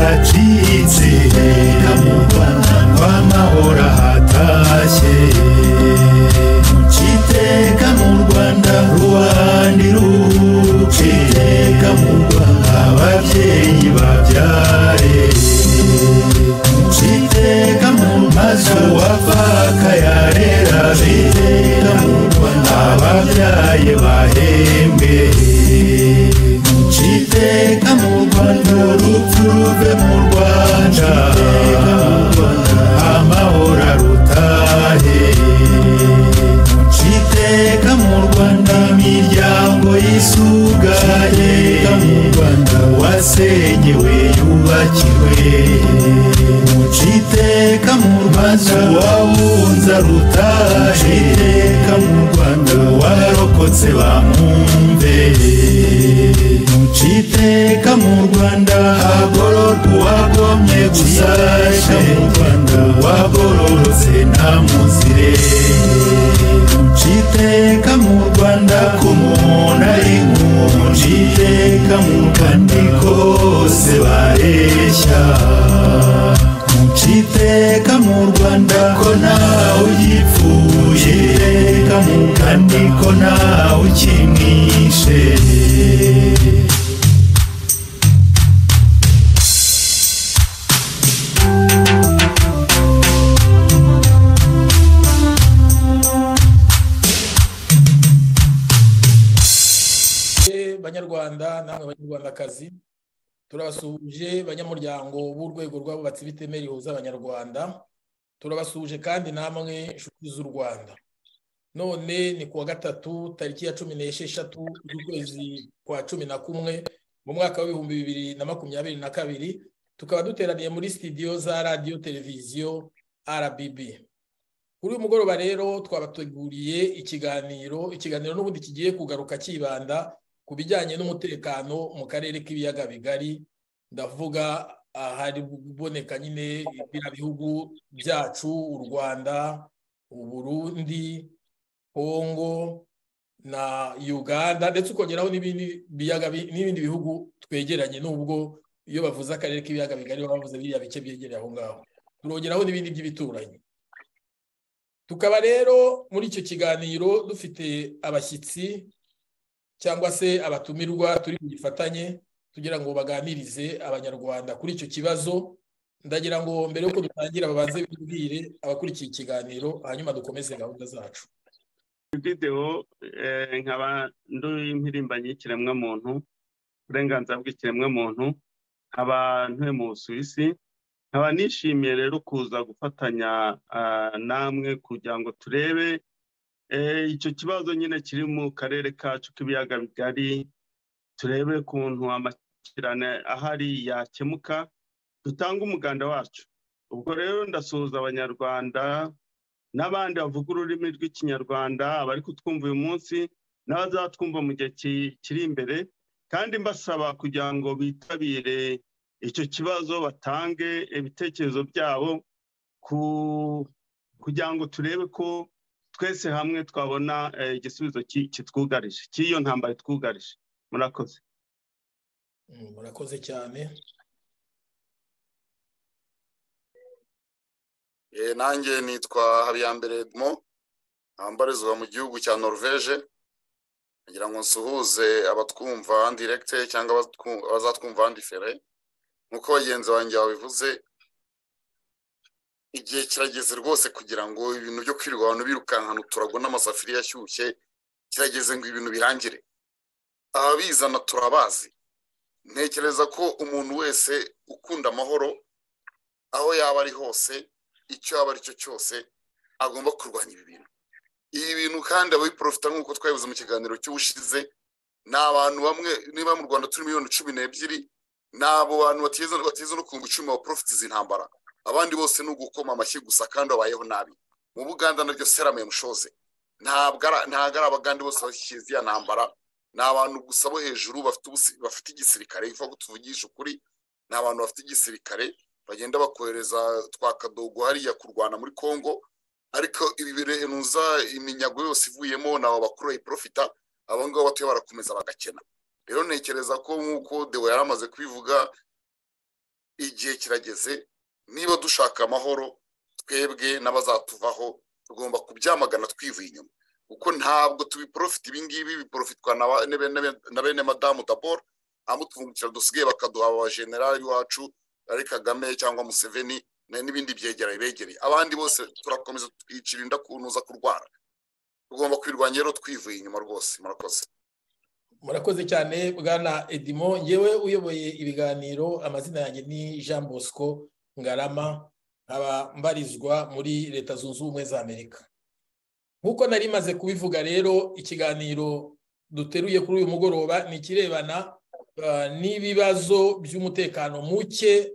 hacitse mu Rwanda rw'amahoro hatashye mukiteka mu Rwanda ruhandi ruciteka mu Rwanda ababyeyi babyaye mukiteka mu mazu wapfaka yarera biteka mu Rwanda ababyaye bahembeye Chiteka mu Rwanda urupfu ruve mu Rwanda amahoro arutahe Chiteka mu Rwanda imiryango yisugaye mu Rwanda wasenyewe yubakirwe Chiteka mu Rwanda wawunza rutahe Chiteka mu Rwanda warokotse bamwumve Chiteka mu Rwanda hagororwa uwagomye gusashe mu Rwanda wagororotse nta muzire Chiteka mu Rwanda ku muntu ari nk'umuntu Chiteka mu Rwanda kose bareshya Chiteka mu Rwanda ko ntawe ugipfuye Chiteka mu Rwanda ko ntawe ukimwishe banyarwanda namwe banyarwandakazi turabasuhuje banyamuryango b'urwego rw'abubatsi b'itemera rihuza abanyarwanda turabasuhuje kandi namwe inshuti z'u rwanda none ni kuwa gatatu tariki ya cumi n'esheshatu z'ukwezi kwa cumi na kumwe mu mwaka w'ibihumbi bibiri na makumyabiri na kabiri tukaba duteraniye muri sitidiyo za radiyo televiziyo rbb kuri uyu mugoroba rero twabateguriye ikiganiro ikiganiro n'ubundi kigiye kugaruka cyibanda ku bijyanye n'umutekano mu karere k'ibiyaga bigari ndavuga ahari kuboneka nyine biriya bihugu byacu u rwanda uburundi kongo na uganda ndetse ukongeraho n'ibindi bihugu twegeranye n'ubwo iyo bavuze akarere k'ibiyaga bigari baba bavuze biriya bice byegereye aho ngaho turongeraho n'ibindi by'ibituranyi tukaba rero muri icyo kiganiro dufite abashyitsi cyangwa se abatumirwa turi bugifatanye tugira ngo baganirize abanyarwanda kuri icyo kibazo ndagira ngo mbere y'uko dutangira babanze bibwire abakurikiye ikiganiro hanyuma dukomeze gahunda zacu videwo nkaba nduye impirimbanyi y'ikiremwamuntu uburenganzira bw'ikiremwamuntu nkaba ntuye mu busuwisi nkaba nishimiye rero kuza gufatanya namwe kugira ngo turebe icyo kibazo nyine kiri mu karere kacu k'ibiyaga bigari turebe ukuntu amakirane ahari yakemuka dutanga umuganda wacu ubwo rero ndasuhuza abanyarwanda n'abandi bavuga ururimi rw'ikinyarwanda abari kutwumva uyu munsi n'abazatwumva mu gihe kiri imbere kandi mbasaba kugira ngo bitabire icyo kibazo batange ibitekerezo byabo kugira ngo turebe ko twese hamwe twabona igisubizo kitwugarije cy'iyo ntambara itwugarije murakoze murakoze cyane nanjye nitwa habiyambere edmo ntambarizwa mu gihugu cya norvege kugira ngo nsuhuze abatwumva andiregite cyangwa abazatwumva andifere nk'uko bagenzi banjye babivuze igihe kirageze rwose kugira ngo ibintu byo kwirirwa abantu birukankana uturago n'amasafuriya ashyushye kirageze ngo ibintu birangire ababizana turabazi ntekereza ko umuntu wese ukunda amahoro aho yaba ari hose icyo yaba ari cyo cyose agomba kurwanya ibi bintu ibi bintu kandi ababiporofita nk'uko twabivuze mu kiganiro cy'ubushize ni abantu bamwe niba mu rwanda turi miliyoni cumi n'ebyiri ni abo bantu bateza no kunga icumi abaporofitizi intambara abandi bose ni ugukoma amashyi gusa kandi babayeho nabi mu buganda nabyo serama yamushoze ntabwo ari abagande bose bashyize iya ntambara ni abantu gusa bo hejuru bafite igisirikare biva ko tuvugisha ukuri ni abantu bafite igisirikare bagenda bakohereza twa kadogo hariya kurwana muri congo ariko ibi birenuza iminyago yose ivuyemo ni abo bakuru bayiporofita abo ngabo batuye barakomeza bagakena rero ntekereza ko nk'uko dewe yari amaze kubivuga igihe kirageze niba dushaka amahoro twebwe n'abazatuvaho tugomba kubyamagana twivuye inyuma kuko ntabwo tubiporofita ibingibi biporofitwa na bene madamu daboro abamutungukira dusigaye bakaduha abajenerali wacu ari kagame cyangwa museveni n'ibindi byegeranye begereye abandi bose turakomeza twicira inda kunuza kurwara tugomba kwirwanya rero twivuye inyuma rwose murakoze murakoze cyane bwana edimo ngewe uyoboye ibiganiro amazina yanjye ni jean bosco ngarama nkaba mbarizwa muri leta zunze ubumwe za amerika nk'uko nari maze kubivuga rero ikiganiro duteruye kuri uyu mugoroba ni ikirebana n'ibibazo by'umutekano muke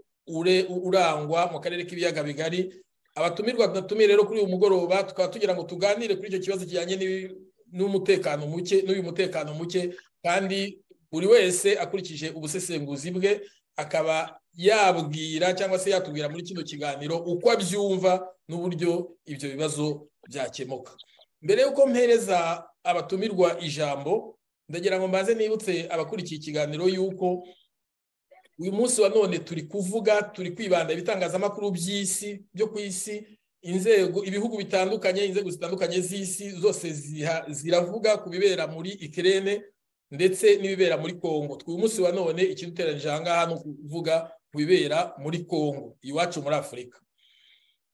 urangwa mu karere k'ibiyaga bigari abatumirwa natumiye rero kuri uyu mugoroba tukaba tugira ngo tuganire kuri icyo kibazo kijyanye n'umutekano muke n'uyu mutekano muke kandi buri wese akurikije ubusesenguzi bwe akaba yabwira cyangwa se yatubwira muri kino kiganiro uko abyumva n'uburyo ibyo bibazo byakemuka mbere y'uko mpereza abatumirwa ijambo ndagira ngo mbanze nibutse abakurikiye ikiganiro y'uko uyu munsi wa none turi kuvuga turi kwibanda ibitangazamakuru by'isi byo ku isi inzego ibihugu bitandukanye inzego zitandukanye z'isi zose ziravuga ku bibera muri ikirere ndetse n'ibibera muri kongo uyu munsi wa none ikiduteranyije aha ngaha ni ukuvuga ku bibera muri kongo iwacu muri afurika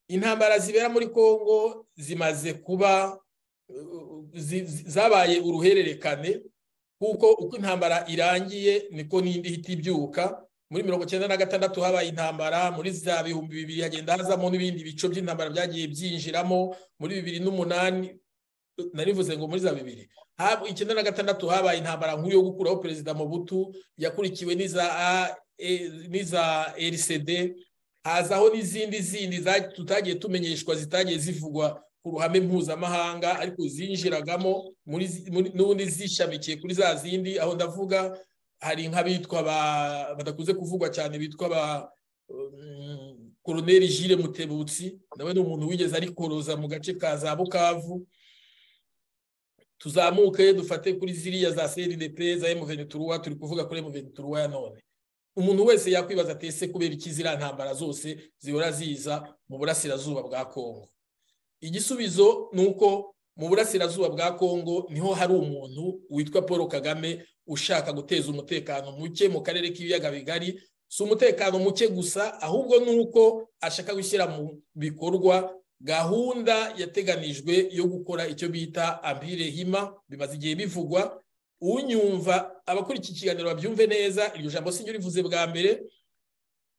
intambara zibera muri kongo zimaze kuba zabaye uruhererekane kuko uko intambara irangiye niko n'indi ihita ibyuka muri mirongo icyenda na gatandatu habaye intambara muri za bihumbi bibiri hagenda hazamo n'ibindi bice by'intambara byagiye byinjiramo muri bibiri n'umunani narivuze ngo muri za bibiri icyenda na gatandatu habaye intambara nkuru yo gukuraho perezida Mobutu yakurikiwe n'iza RCD hazaho n'izindi zindi tutagiye tumenyeshwa zitagiye zivugwa ku ruhame mpuzamahanga ariko zinjiragamo n'ubundi zishamikiye kuri za zindi aho ndavuga hari nk'abitwa badakunze kuvugwa cyane bitwa ba koroneri jire mutebutsi nawe ni umuntu wigeze ari koroza mu gace ka za bukavu tuzamuke dufate kuri ziriya za cndp za emuvenituruwa turi kuvuga kuri emuvenituruwa ya none umuntu wese yakwibaza atese kubera iki ziriya ntambara zose zihora ziza mu burasirazuba bwa kongo igisubizo ni uko mu burasirazuba bwa kongo niho hari umuntu witwa paul kagame ushaka guteza umutekano muke mu karere k'ibiyaga bigari si umutekano muke gusa ahubwo ni uko ashaka gushyira mu bikorwa gahunda yateganijwe yo gukora icyo bita ambire hima bimaze igihe bivugwa unyumva abakurikiye ikiganiro babyumve neza iryo jambo sinjye urivuze bwa mbere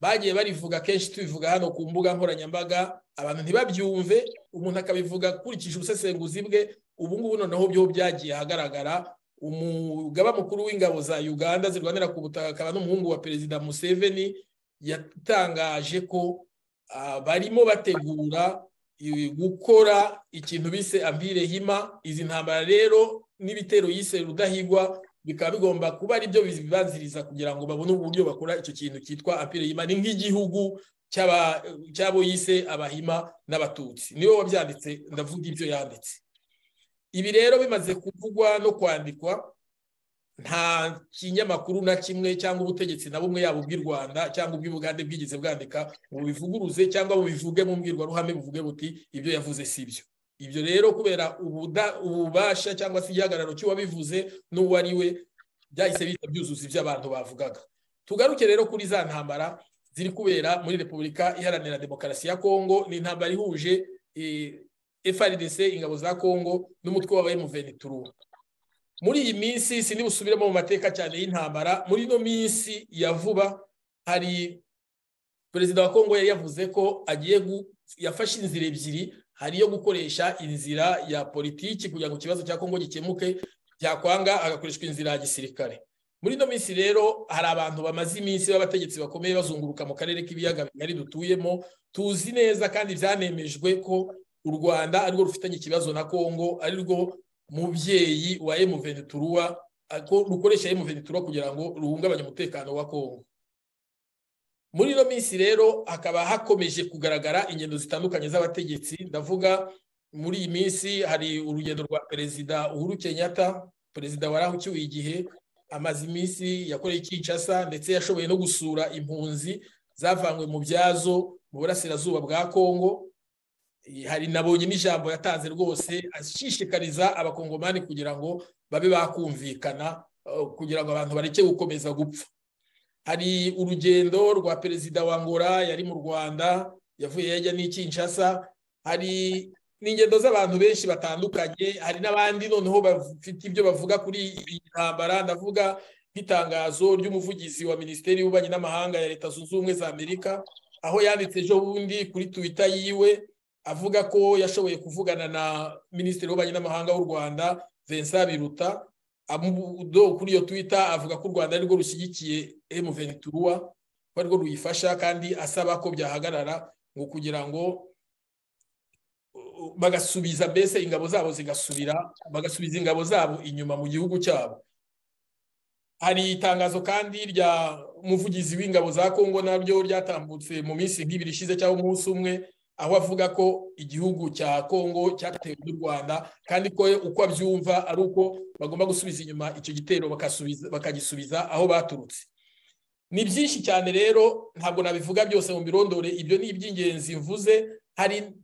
bagiye barivuga kenshi tubivuga hano ku mbuga nkoranyambaga abantu ntibabyumve umuntu akabivuga akurikije ubusesenguzi bwe ubu ngubu noneho byo byagiye ahagaragara umugaba mukuru w'ingabo za uganda zirwanira ku butaka akaba n'umuhungu wa perezida museveni yatangaje ko barimo bategura gukora ikintu bise ambire hima izi ntambara rero n'ibitero yise rudahigwa bikaba bigomba kuba ari byo bibanziriza kugira ngo babone uburyo bakora icyo kintu cyitwa apire hima ni nk'igihugu cy'abo yise abahima n'abatutsi niwe wabyanditse ndavuga ibyo yanditse ibi rero bimaze kuvugwa no kwandikwa nta kinyamakuru na kimwe cyangwa ubutegetsi na bumwe yaba ubw'u rwanda cyangwa ubw'ubugande bwigeze bwandika ngo bubivuguruze cyangwa bubivuge mu mbwirwaruhame buvuge buti ibyo yavuze si byo ibyo rero kubera ububasha cyangwa se igihagararo cy'uwabivuze n'uwo ari we byahise bihita byuzuza ibyo abantu bavugaga tugaruke rero kuri za ntambara ziri kubera muri repubulika iharanira demokarasi ya kongo ni intambara ihuje FRDC ingabo za kongo n'umutwe wa emuvenituru muri iyi minsi sindi busubiremo mu mateka cyane y'intambara muri ino minsi ya vuba hari perezida wa kongo yari yavuze ko agiye yafashe inzira ebyiri hari iyo gukoresha inzira ya politiki kugira ngo ikibazo cya kongo gikemuke byakwanga hagakoreshwa inzira ya gisirikare muri ino minsi rero hari abantu bamaze iminsi b'abategetsi bakomeye bazunguruka mu karere k'ibiyaga bigari dutuyemo tuzi neza kandi byanemejwe ko u rwanda arirwo rufitanye ikibazo na kongo arirwo mubyeyi wa emuvenituruwa ko rukoresha emuvenituruwa kugira ngo ruhungabanye umutekano wa kongo muri ino minsi rero hakaba hakomeje kugaragara ingendo zitandukanye z'abategetsi ndavuga muri iyi minsi hari urugendo rwa perezida uhuru kenyatta perezida warahukiwe igihe amaze iminsi yakoreye kinshasa ndetse yashoboye no gusura impunzi zavanywe mu byazo mu burasirazuba bwa kongo hari nabonye n'ijambo yatanze rwose ashishikariza abakongomani kugira ngo babe bakumvikana kugira ngo abantu bareke gukomeza gupfa hari urugendo rwa perezida wa ngora yari mu rwanda yavuye yajya n'ikinshasa hari n'ingendo z'abantu benshi batandukanye hari n'abandi noneho bafite ibyo bavuga kuri iyi ntambara ndavuga nk'itangazo ry'umuvugizi wa minisiteri y'ububanyi n'amahanga ya leta zunze ubumwe za amerika aho yanditse ejo bundi kuri twita yiwe avuga ko yashoboye kuvugana na minisitiri w'ububanyi n'amahanga w'u rwanda vincent biruta kuri iyo twita avuga ko u rwanda arirwo rushyigikiye emu ventura ko arirwo ruyifasha kandi asaba ko byahagarara ngo kugira ngo bagasubiza mbese ingabo zabo zigasubira bagasubiza ingabo zabo inyuma mu gihugu cyabo hari itangazo kandi rya muvugizi w'ingabo za kongo nabyo ryatambutse mu minsi nk'ibiri ishize cyangwa umunsi umwe aho avuga ko igihugu cya kongo cyatewe n'u rwanda kandi ko uko abyumva ari uko bagomba gusubiza inyuma icyo gitero bakagisubiza aho baturutse ni byinshi cyane rero ntabwo nabivuga byose mu birondore ibyo ni iby'ingenzi mvuze hari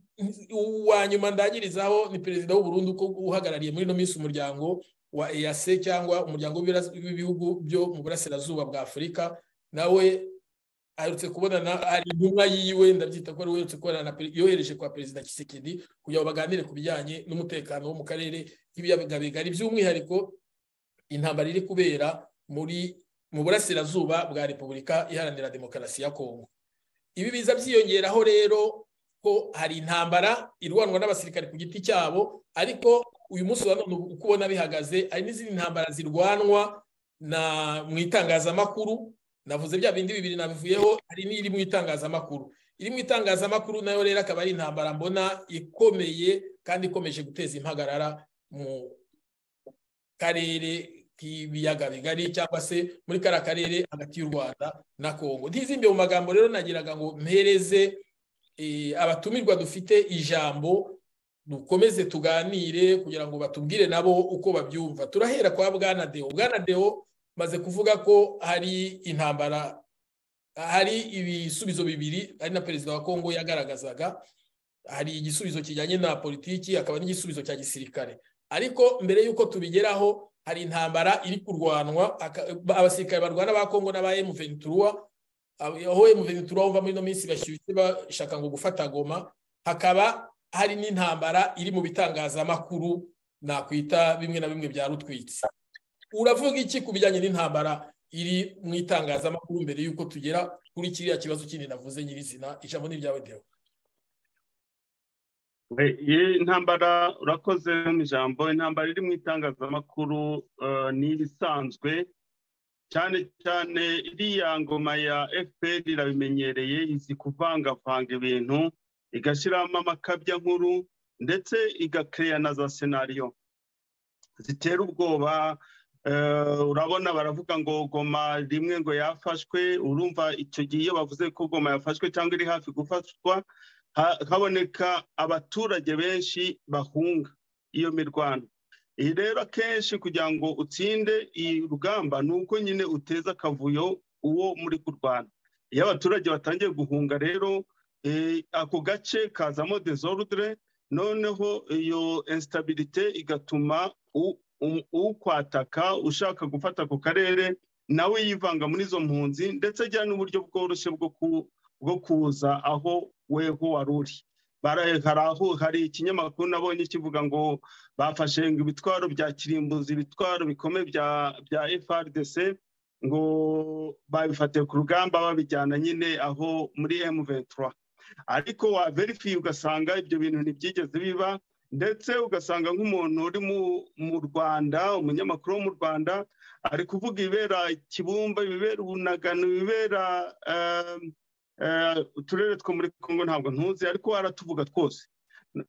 uwa nyuma ndangirizaho ni perezida w'uburundi uko uhagarariye muri ino minsi umuryango wa eyase cyangwa umuryango w'ibihugu byo mu burasirazuba bwa afurika nawe aherutse kubonana ari intumwa yiwe ndabyita ko yoherutse kubonana yohereje kwa perezida kisekedi kugira ngo baganire ku bijyanye n'umutekano wo mu karere k'ibiyaga bigari by'umwihariko intambara iri kubera muri mu burasirazuba bwa repubulika iharanira demokarasi ya kongo ibi biza byiyongeraho rero ko hari intambara irwanwa n'abasirikare ku giti cyabo ariko uyu munsi wa none uko ubona bihagaze hari n'izindi ntambara zirwanwa na mu itangazamakuru navuze bya bindi bibiri nabivuyeho hari n'iri mu itangazamakuru iri mu itangazamakuru nayo rero akaba ari intambara mbona ikomeye kandi ikomeje guteza impagarara mu karere k'ibiyaga bigari cyangwa se muri kariya karere hagati y'u rwanda na kongo ntizimbe mu magambo rero nagiraga ngo mpereze abatumirwa dufite ijambo dukomeze tuganire kugira ngo batubwire nabo uko babyumva turahera kwa bwana deo bwana deo maze kuvuga ko hari intambara hari ibisubizo bibiri ari na perezida wa kongo yagaragazaga hari igisubizo kijyanye na politiki hakaba n'igisubizo cya gisirikare ariko mbere y'uko tubigeraho hari intambara iri kurwanwa abasirikare barwana ba kongo n'aba emu ventura aho emuveni turabumva muri ino minsi bashyushye bashaka ngo gufata goma hakaba hari n'intambara iri mu bitangazamakuru nakwita bimwe na bimwe bya rutwitsi uravuga iki ku bijyanye n'intambara iri mu itangazamakuru mbere y'uko tugera kuri kiriya kibazo kindi navuze nyirizina ijambo ni iryawe dewa iyi ntambara urakoze mu ijambo intambara iri mu itangazamakuru ni ibisanzwe cyane cyane iriya ngoma ya fpr irabimenyereye izi kuvangavanga ibintu igashyiramo amakabya nkuru ndetse igakeya na za senariyo zitera ubwoba urabona baravuga ngo goma rimwe ngo yafashwe urumva icyo gihe iyo bavuze ko goma yafashwe cyangwa iri hafi gufatwa haboneka abaturage benshi bahunga iyo mirwano iyi rero akenshi kugira ngo utsinde iyi rugamba ni uko nyine uteza akavuyo uwo muri kurwana iyo abaturage batangiye guhunga rero ako gace kazamo desordre noneho iyo instabirite igatuma ukwataka ushaka gufata ako karere nawe yivanga muri izo mpunzi ndetse agira n'uburyo bworoshye bwo kuza aho weho wari uri hari ikinyamakuru nabonye kivuga ngo bafashe ngo ibitwaro bya kirimbuzi ibitwaro bikomeye bya FRDC ngo babifatiye ku rugamba babijyana nyine aho muri M23 ariko waverifiye ugasanga ibyo bintu ntibyigeze biba ndetse ugasanga nk'umuntu uri mu rwanda umunyamakuru wo mu rwanda ari kuvuga ibibera kibumba ibibera ubunagano ibibera uturere two muri congo ntabwo ntuzi ariko waratuvuga twose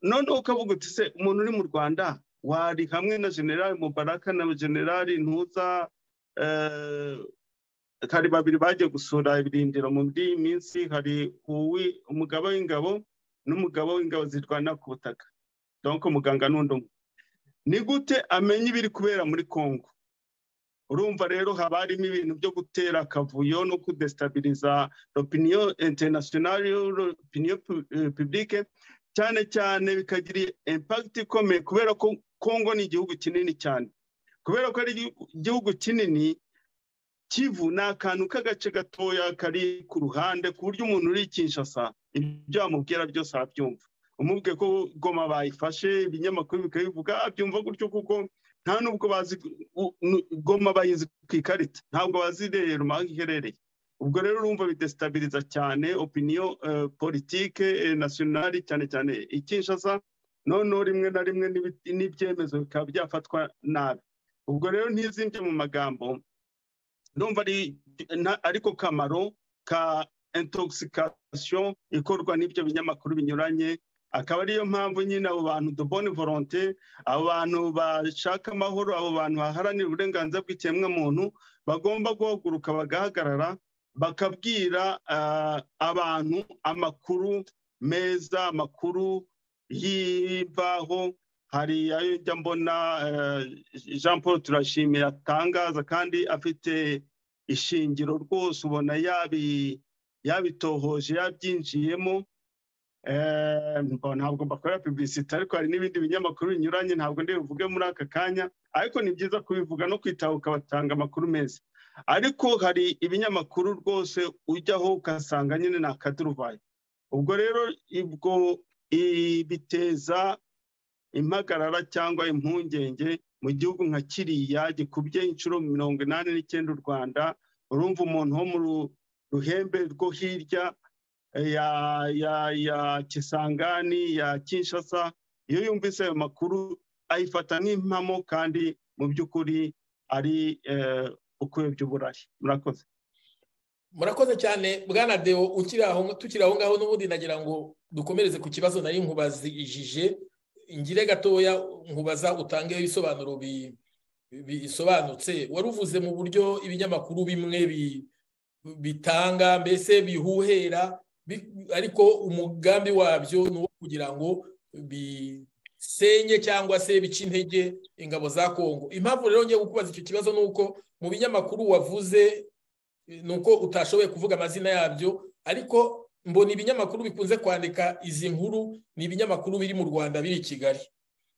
noneho ukavuga uti se umuntu uri mu rwanda wari hamwe na generali mubaraka na generali ntuza hari babiri bagiye gusura ibirindiro mu by'iyi minsi hari umugabo w'ingabo n'umugabo w'ingabo zirwana ku butaka dore ko muganga n'undi umwe ni gute amenya ibiri kubera muri congo urumva rero haba harimo ibintu byo gutera akavuyo no kudestabiriza opiniyo interinasiyonari opiniyo pibulike cyane cyane bikagira impakiti ikomeye kubera ko kongo ni igihugu kinini cyane kubera ko ari igihugu kinini kivu ni akantu k'agace gatoya kari ku ruhande ku buryo umuntu uri kinshasa ibyo wamubwira byose arabyumva umubwiye ko goma bayifashe ibinyamakuru bikabivuga byumva gutyo kuko nta nubwo bazi goma bayizi ku ikarita ntabwo bazi rero aho iherereye ubwo rero urumva bidesitabiriza cyane opiniyo politike nasiyonari cyane cyane ikinshasa noneho rimwe na rimwe n'ibyemezo bikaba byafatwa nabi ubwo rero ntizimbye mu magambo ndumva ariko kamaro ka intoxication ikorwa n'ibyo binyamakuru binyuranye akaba ariyo mpamvu nyine abo bantu dubone volonte abo bantu bashaka amahoro abo bantu baharanira uburenganzira bw'ikiremwamuntu bagomba guhaguruka bagahagarara bakabwira abantu amakuru meza amakuru y'imvaho hari ayo njya mbona jean paul turashimira atangaza kandi afite ishingiro rwose ubona yabitohoje yabyinjiyemo ntabwo mbakorera pibisite ariko hari n'ibindi binyamakuru binyuranye ntabwo ndi buvuge muri aka kanya ariko ni byiza kubivuga no kwitabuka batanga amakuru meza ariko hari ibinyamakuru rwose ujyaho ugasanga nyine ni akaduruvayi ubwo rero ibwo biteza impagarara cyangwa impungenge mu gihugu nka kiriya gikubye inshuro mirongo inani n'icyenda u rwanda urumva umuntu wo mu ruhembe rwo hirya ya ya ya kisangani ya kinshasa iyo yumvise ayo makuru ayifata nk'impamo kandi mu by'ukuri ari ukwebya uburari murakoze murakoze cyane bwana deo tukiri aho ngaho n'ubundi nagira ngo dukomereze ku kibazo nari nkubazijije ingire gatoya nkubaza utangeho ibisobanuro bisobanutse wari uvuze mu buryo ibinyamakuru bimwe bitanga mbese bihuhera ariko umugambi wabyo ni uwo kugira ngo bisenye cyangwa se bice intege ingabo za kongo impamvu rero ngiye kukubaza icyo kibazo ni uko mu binyamakuru wavuze ni uko utashoboye kuvuga amazina yabyo ariko mbona ibinyamakuru bikunze kwandika izi nkuru ni ibinyamakuru biri mu rwanda biri i kigali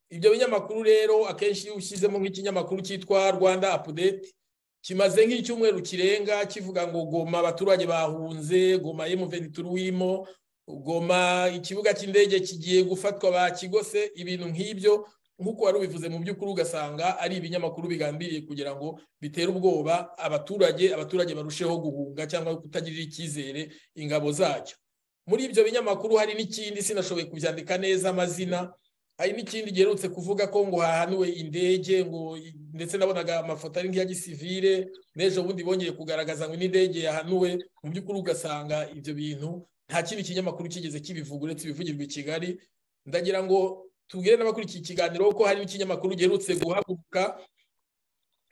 ibyo binyamakuru rero akenshi iyo ushyizemo nk'ikinyamakuru cyitwa rwanda apudeti kimaze nk'icyumweru kirenga kivuga ngo goma abaturage bahunze goma emuveni turuwimo goma ikibuga cy'indege kigiye gufatwa bakigose ibintu nk'ibyo nk'uko wari ubivuze mu by'ukuri ugasanga ari ibinyamakuru bigambiriye kugira ngo bitere ubwoba abaturage abaturage barusheho guhunga cyangwa kutagirira icyizere ingabo zacyo muri ibyo binyamakuru hari n'ikindi sinashoboye kubyandika neza amazina hari n'ikindi giherutse kuvuga ko ngo hahanuwe indege ngo ndetse nabonaga amafoto ari nk'iya gisivire n'ejo bundi bongeye kugaragaza ngo n'indege yahanuwe mu by'ukuri ugasanga ibyo bintu nta kindi kinyamakuru kigeze kibivuga uretse ibivugirwa i kigali ndagira ngo tubwire n'abakurikiye ikiganiro ko hari n'ikinyamakuru giherutse guhaguruka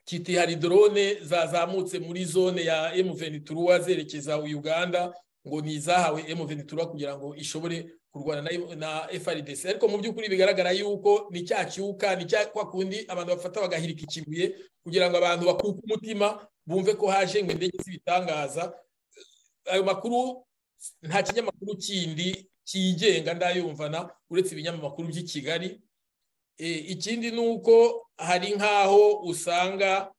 kiti hari dorone zazamutse muri zone ya emuveni turuwa zerekeza uganda ngo ni izahawe emuveni turuwa kugira ngo ishobore kurwana na FRDC ariko mu by'ukuri bigaragara yuko ni cya cyuka ni cya kwa kundi abantu bafata bagahirika ikibuye kugira ngo abantu bakuke umutima bumve ko haje ngo indege zibitangaza ayo makuru nta kinyamakuru kindi kigenga ndayumvana uretse ibinyamakuru by'i Kigali ikindi ni uko hari nk'aho usanga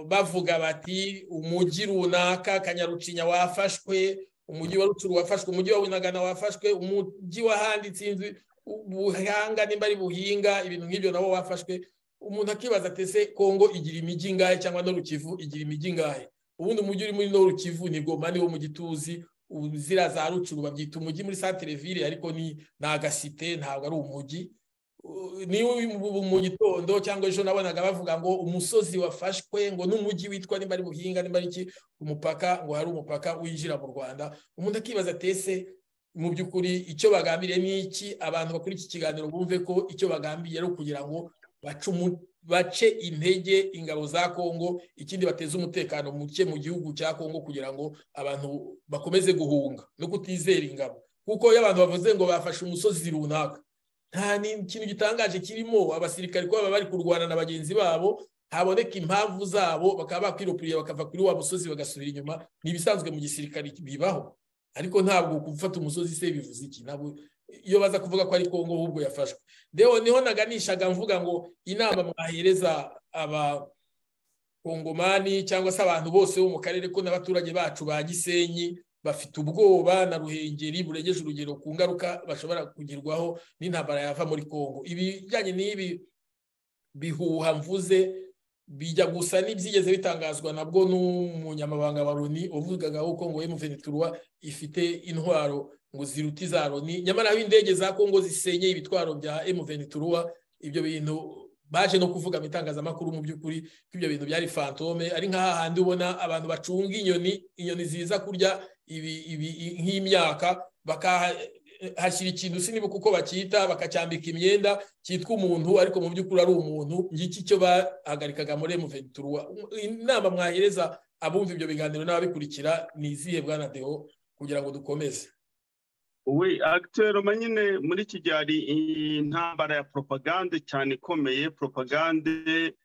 bavuga bati umujyi runaka kanyarucinya wafashwe umujyi wa rucuru wafashwe umujyi wa winagana wafashwe umujyi wahanditse inzu ubuhanga nimba ari buhinga ibintu nk'ibyo nabo wafashwe umuntu akibaza atese kongo igira imijyi ingahe cyangwa no rukivu igira imijyi ingahe ubundi umujyi uri muri no rukivu ni goma niwo mujyi tuzi uzira za rucuru babyita umujyi muri santire ville ariko ni agasite ntabwo ari umujyi niba mu gitondo cyangwa ejo nabonaga bavuga ngo umusozi wafashwe ngo n'umujyi witwa nimba ari buhinga nimba ari iki umupaka ngo hari umupaka winjira mu rwanda umuntu akibaza atese mu by'ukuri icyo bagambiriye ni iki abantu bakora iki kiganiro bumve ko icyo bagambiriye ari ukugira ngo bace intege ingabo za kongo ikindi bateze umutekano muke mu gihugu cya kongo kugira ngo abantu bakomeze guhunga no kutizera ingabo kuko iyo abantu bavuze ngo bafashe umusozi runaka nta kintu gitangaje kirimo abasirikare ko baba bari kurwana na bagenzi babo haboneka impamvu zabo bakaba bakwirupuriye bakava kuri wa musozi bagasubira inyuma ni ibisanzwe mu gisirikare bibaho ariko ntabwo gufata umusozi se bivuze iki ntabwo iyo baza kuvuga ko ari kongo ahubwo yafashwe deho niho naganishaga mvuga ngo inama mwahereza abakongomani cyangwa se abantu bose bo mu karere ko n'abaturage bacu ba gisenyi bafite ubwoba na ruhengeri burengeje urugero ku ngaruka bashobora kugerwaho n'intambara yava muri kongo ibijyanye n'ibi bihuha mvuze bijya gusa n'ibyigeze bitangazwa nabwo n'umunyamabanga wa loni uvugaga ko ngo emuveniturwa ifite intwaro ngo ziruti za loni nyamara aho indege za kongo zisenye ibitwaro bya emuveniturwa ibyo bintu baje no kuvuga mu itangazamakuru mu by'ukuri ko ibyo bintu byari fantome ari nk'ahandi ubona abantu bacunga inyoni inyoni ziza kurya nk'imyaka hashyira ikintu siniba kuko bacyita bakacyambika imyenda cyitwa umuntu ariko mu by'ukuri ari umuntu ngiki cyo bahagarikaga muri emuventurwa inama mwahereza abumva ibyo biganiro n'ababikurikira ni izihe bwana deho kugira ngo dukomeze we agiteroma nyine muri iki gihe hari intambara ya poropagande cyane ikomeye poropagande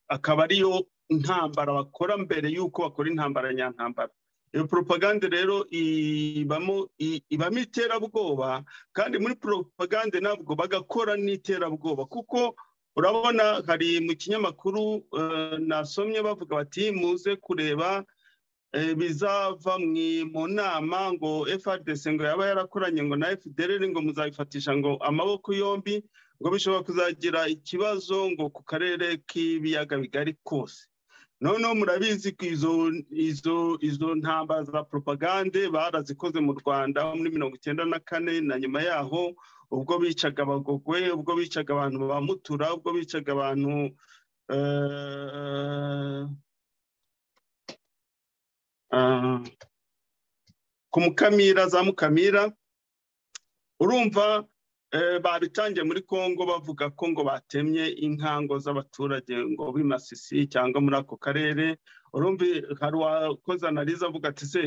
akaba ariyo ntambara bakora mbere y'uko bakora intambara nyantambara iyo poropagande rero ibamo ibamo iterabwoba kandi muri poropagande ntabwo bagakora n'iterabwoba kuko urabona hari mu kinyamakuru nasomye bavuga bati muze kureba bizava mu nama ngo frdc ngo yaba yarakoranye ngo na fdr ngo muzabifatisha ngo amaboko yombi ngo bishobora kuzagira ikibazo ngo ku karere k'ibiyaga bigari kose noneho murabizi ko izo ntambara za poropagande barazikoze mu rwanda muri mirongo icyenda na kane na nyuma yaho ubwo bicaga abagogwe ubwo bicaga abantu ba mutura ubwo bicaga abantu ku mukamira za mukamira urumva babitangiye muri congo bavuga ko ngo batemye inkango z'abaturage ngo b'imasisi cyangwa muri ako karere urumva hari uwakoze analize avuga ati se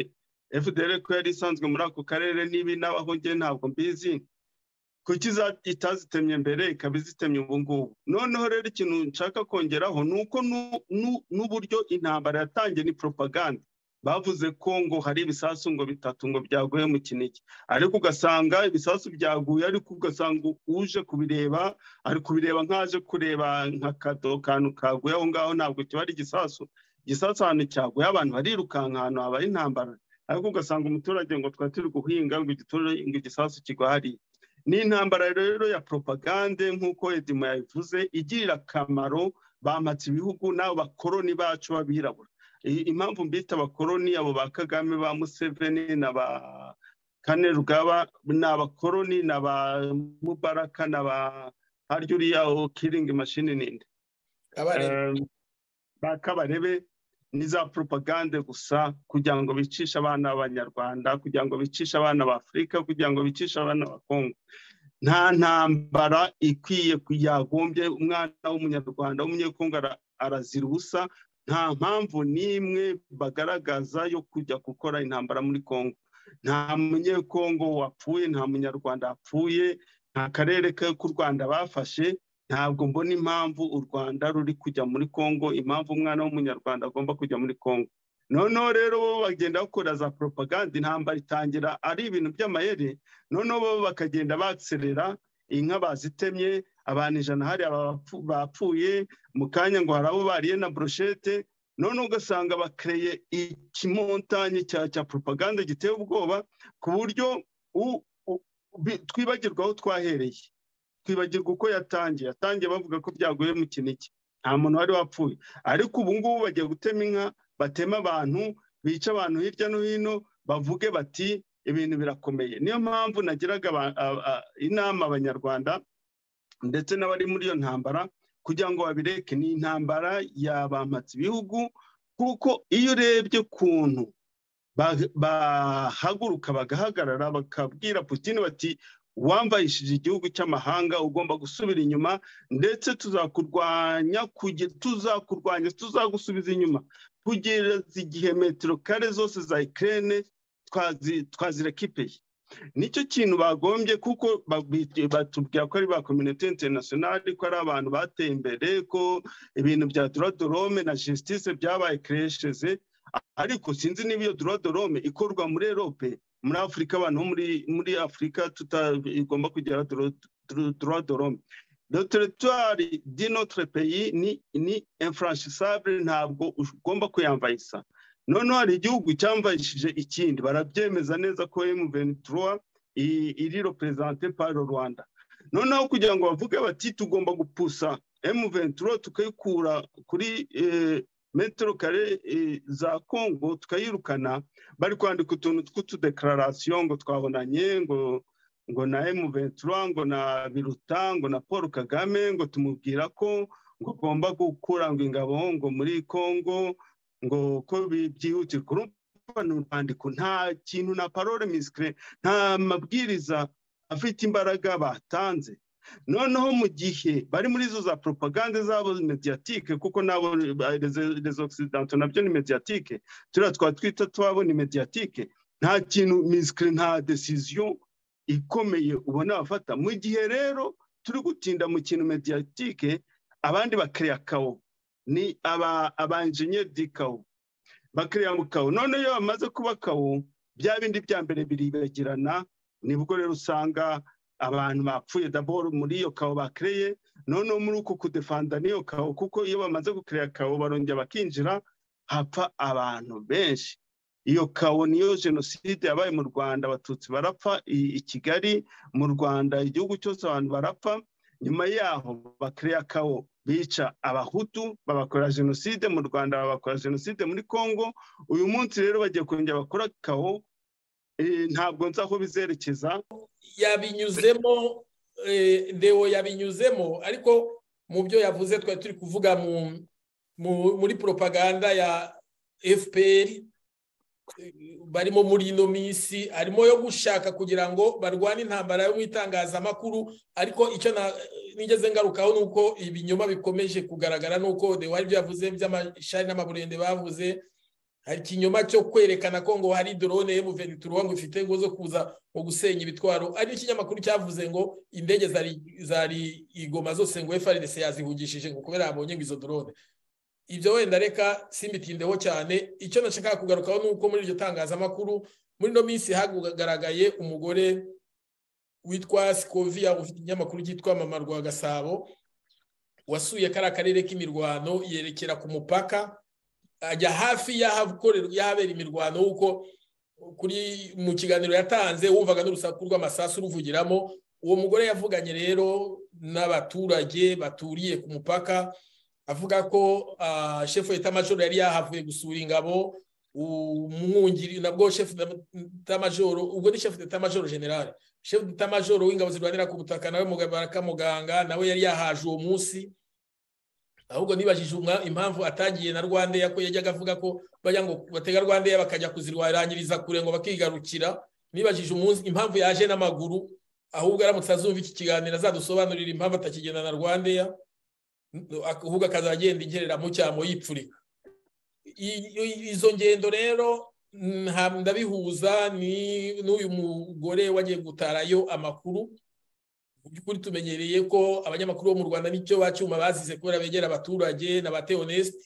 fdr ko yari isanzwe muri ako karere n'ibi n'abahongiye ntabwo mbizi kuki itazitemye mbere ikaba izitemye ubu ngubu noneho rero ikintu nshaka kongeraho ni uko n'uburyo intambara yatangiye ni poropagande bavuze ko ngo hari ibisasu ngo bitatu ngo byaguye mu kinigi ariko ugasanga ibisasu byaguye ariko ugasanga uje kubireba ari kubireba nk'aje kureba nka kado kantu kaguye aho ngaho ntabwo kiba ari igisasu igisasu ahantu cyaguye abantu barirukanka ahantu habaye intambara ariko ugasanga umuturage ngo twari turi guhinga ngo igisasu kigwa hariya ni intambara rero ya poropagande nk'uko edimo yabivuze igirira akamaro bamatse ibihugu n'abo bakoroni bacu b'abirabura impamvu mbita abakoroni abo ba kagame ba museveni na ba kane rugaba ni abakoroni na ba mubaraka na ba harya uriya kiringi mashini ninde ba kabarebe ni za poropagande gusa kugira ngo bicishe abana b'abanyarwanda kugira ngo bicishe abana b'afurika kugira ngo bicishe abana ba kongo nta ntambara ikwiye yagombye umwana w'umunyarwanda w'umunyekongo arazira ubusa nta mpamvu n'imwe bagaragaza yo kujya gukora intambara muri congo nta munyekongo wapfuye nta munyarwanda wapfuye nta karere k'u rwanda bafashe ntabwo mbona impamvu u rwanda ruri kujya muri congo impamvu umwana w'umunyarwanda agomba kujya muri congo noneho rero bo bagenda bakora za poropaganda intambara itangira ari ibintu by'amayeri noneho bo bakagenda baserera inka bazitemye abantu ijana hari bapfuye mu kanya ngo hari abo bariye na broshete none ugasanga bakereye ikimontanyi cya poropaganda giteye ubwoba ku buryo twibagirwa aho twahereye twibagirwa uko yatangiye yatangiye bavuga ko byaguye mu kinigi nta muntu wari wapfuye ariko ubu ngubu bagiye gutema inka batema abantu bica abantu hirya no hino bavuge bati ibintu birakomeye niyo mpamvu nagiraga inama abanyarwanda ndetse n'abari muri iyo ntambara kugira ngo babireke ni intambara yabamatse ibihugu kuko iyo urebye ukuntu bahaguruka bagahagarara bakabwira putin bati wamvayishije igihugu cy'amahanga ugomba gusubira inyuma ndetse tuzakurwanya tuzakurwanya tuzagusubiza inyuma kugeza igihe metero kare zose za ikirere twazireka ipeye nicyo kintu bagombye kuko batubwira ko ari ba kominote interinasiyonari ko ari abantu bateye imbere ko ibintu bya dorome na justice byabaye kiresheze ariko sinzi niba iyo dorome ikorwa muri erope muri afurika abantu bo muri afurika tutagomba kugera dorome doteretwari di notre pays ni infranchisable ntabwo ugomba kuyambayisa noneho hari igihugu cyamvayishije ikindi barabyemeza neza ko emuventura iri roperezante paro rwanda noneho kugira ngo bavuge bati tugomba gupusa emuventura tukayikura kuri metero kare za kongo tukayirukana bari kwandika utuntu tw'utudekararasiyo ngo twabonanye ngo ngo na emuventura ngo na biruta ngo na paul kagame ngo tumubwira ko ngo agomba gukura ngo ingabo ngo muri kongo ngo ko byihutirwa urumva ni urwandiko nta kintu na parole misikire nta mabwiriza afite imbaraga batanze noneho mu gihe bari muri izo za propagande zabo mediyatike kuko nabo rezo oxidanto nabyo ni mediyatike turiya twatwita twabo ni mediyatike nta kintu misikire nta desiziyo ikomeye ubona bafata mu gihe rero turi gutinda mu kintu mediyatike abandi bakiriya kawo ni aba enjeniyeri di kawo bakiriya mu kawo none iyo bamaze kuba kawo bya bindi bya mbere biribagirana nibwo rero usanga abantu bapfuye daboro muri iyo kawo bakireye noneho muri uko kudefanda n'iyo kawo kuko iyo bamaze gukiriya kawo barongera bakinjira hapfa abantu benshi iyo kawo niyo jenoside yabaye mu rwanda abatutsi barapfa i kigali mu rwanda igihugu cyose abantu barapfa nyuma yaho bakiriya kawo bica abahutu babakora jenoside mu rwanda babakora jenoside muri congo uyu munsi rero bagiye kongera bakora kawo ntabwo nzi aho bizerekeza yabinyuzemo ndewo yabinyuzemo ariko mu byo yavuze twari turi kuvuga muri propaganda ya fpr barimo muri ino minsi harimo yo gushaka kugira ngo barwane intambara yo mu itangazamakuru ariko icyo nigeze ngarukaho ni uko ibinyoma bikomeje kugaragara n'uko dewa ibyo yavuze by'amashari n'amaburende bavuze hari ikinyoma cyo kwerekana ko ngo hari dorone y'umuvenituro ngo ifite ngo zo kuza mu gusenya ibitwaro ari ikinyamakuru cyavuze ngo indege zari igoma zose ngo efaridese yazihugishije ngo kubera yabonye ngo izo dorone ibyo wenda reka simbitindeho cyane icyo nashaka kugarukaho ni uko muri iryo tangazamakuru muri ino minsi hagaragaye umugore witwa sikoviya ufite ikinyamakuru cyitwa mamarwa gasabo wasuye kariya karere k'imirwano yerekera ku mupaka ajya hafi y'ahabera imirwano kuko kuri mu kiganiro yatanze wumvaga n'urusaku rw'amasasu ruvugiramo uwo mugore yavuganye rero n'abaturage baturiye ku mupaka avuga ko shefu majoro yari yahavuye gusura ingabo umwungiri nabwo shefu majoro ubwo ni shefu majoro generale shefu majoro w'ingabo zirwanira ku butaka nawe muganga nawe yari yahaje uwo munsi ahubwo nibajije impamvu atagiye na rwandeya ko yajyaga avuga ko bajya ngo batega rwandeya bakajya kuzirwanyiriza kure ngo bakigarukira nibajije impamvu yaje n'amaguru ahubwo aramutse azumva iki kiganiro azadusobanurira impamvu atakigenda na rwandeya ahubwo akazajya agenda ingerera mu cyamo yipfurika izo ngendo rero ndabihuza n'uyu mugore wagiye gutarayo amakuru mu by'ukuri tumenyereye ko abanyamakuru bo mu rwanda nicyo bacyuma bazize kubera begera abaturage na ba teonesite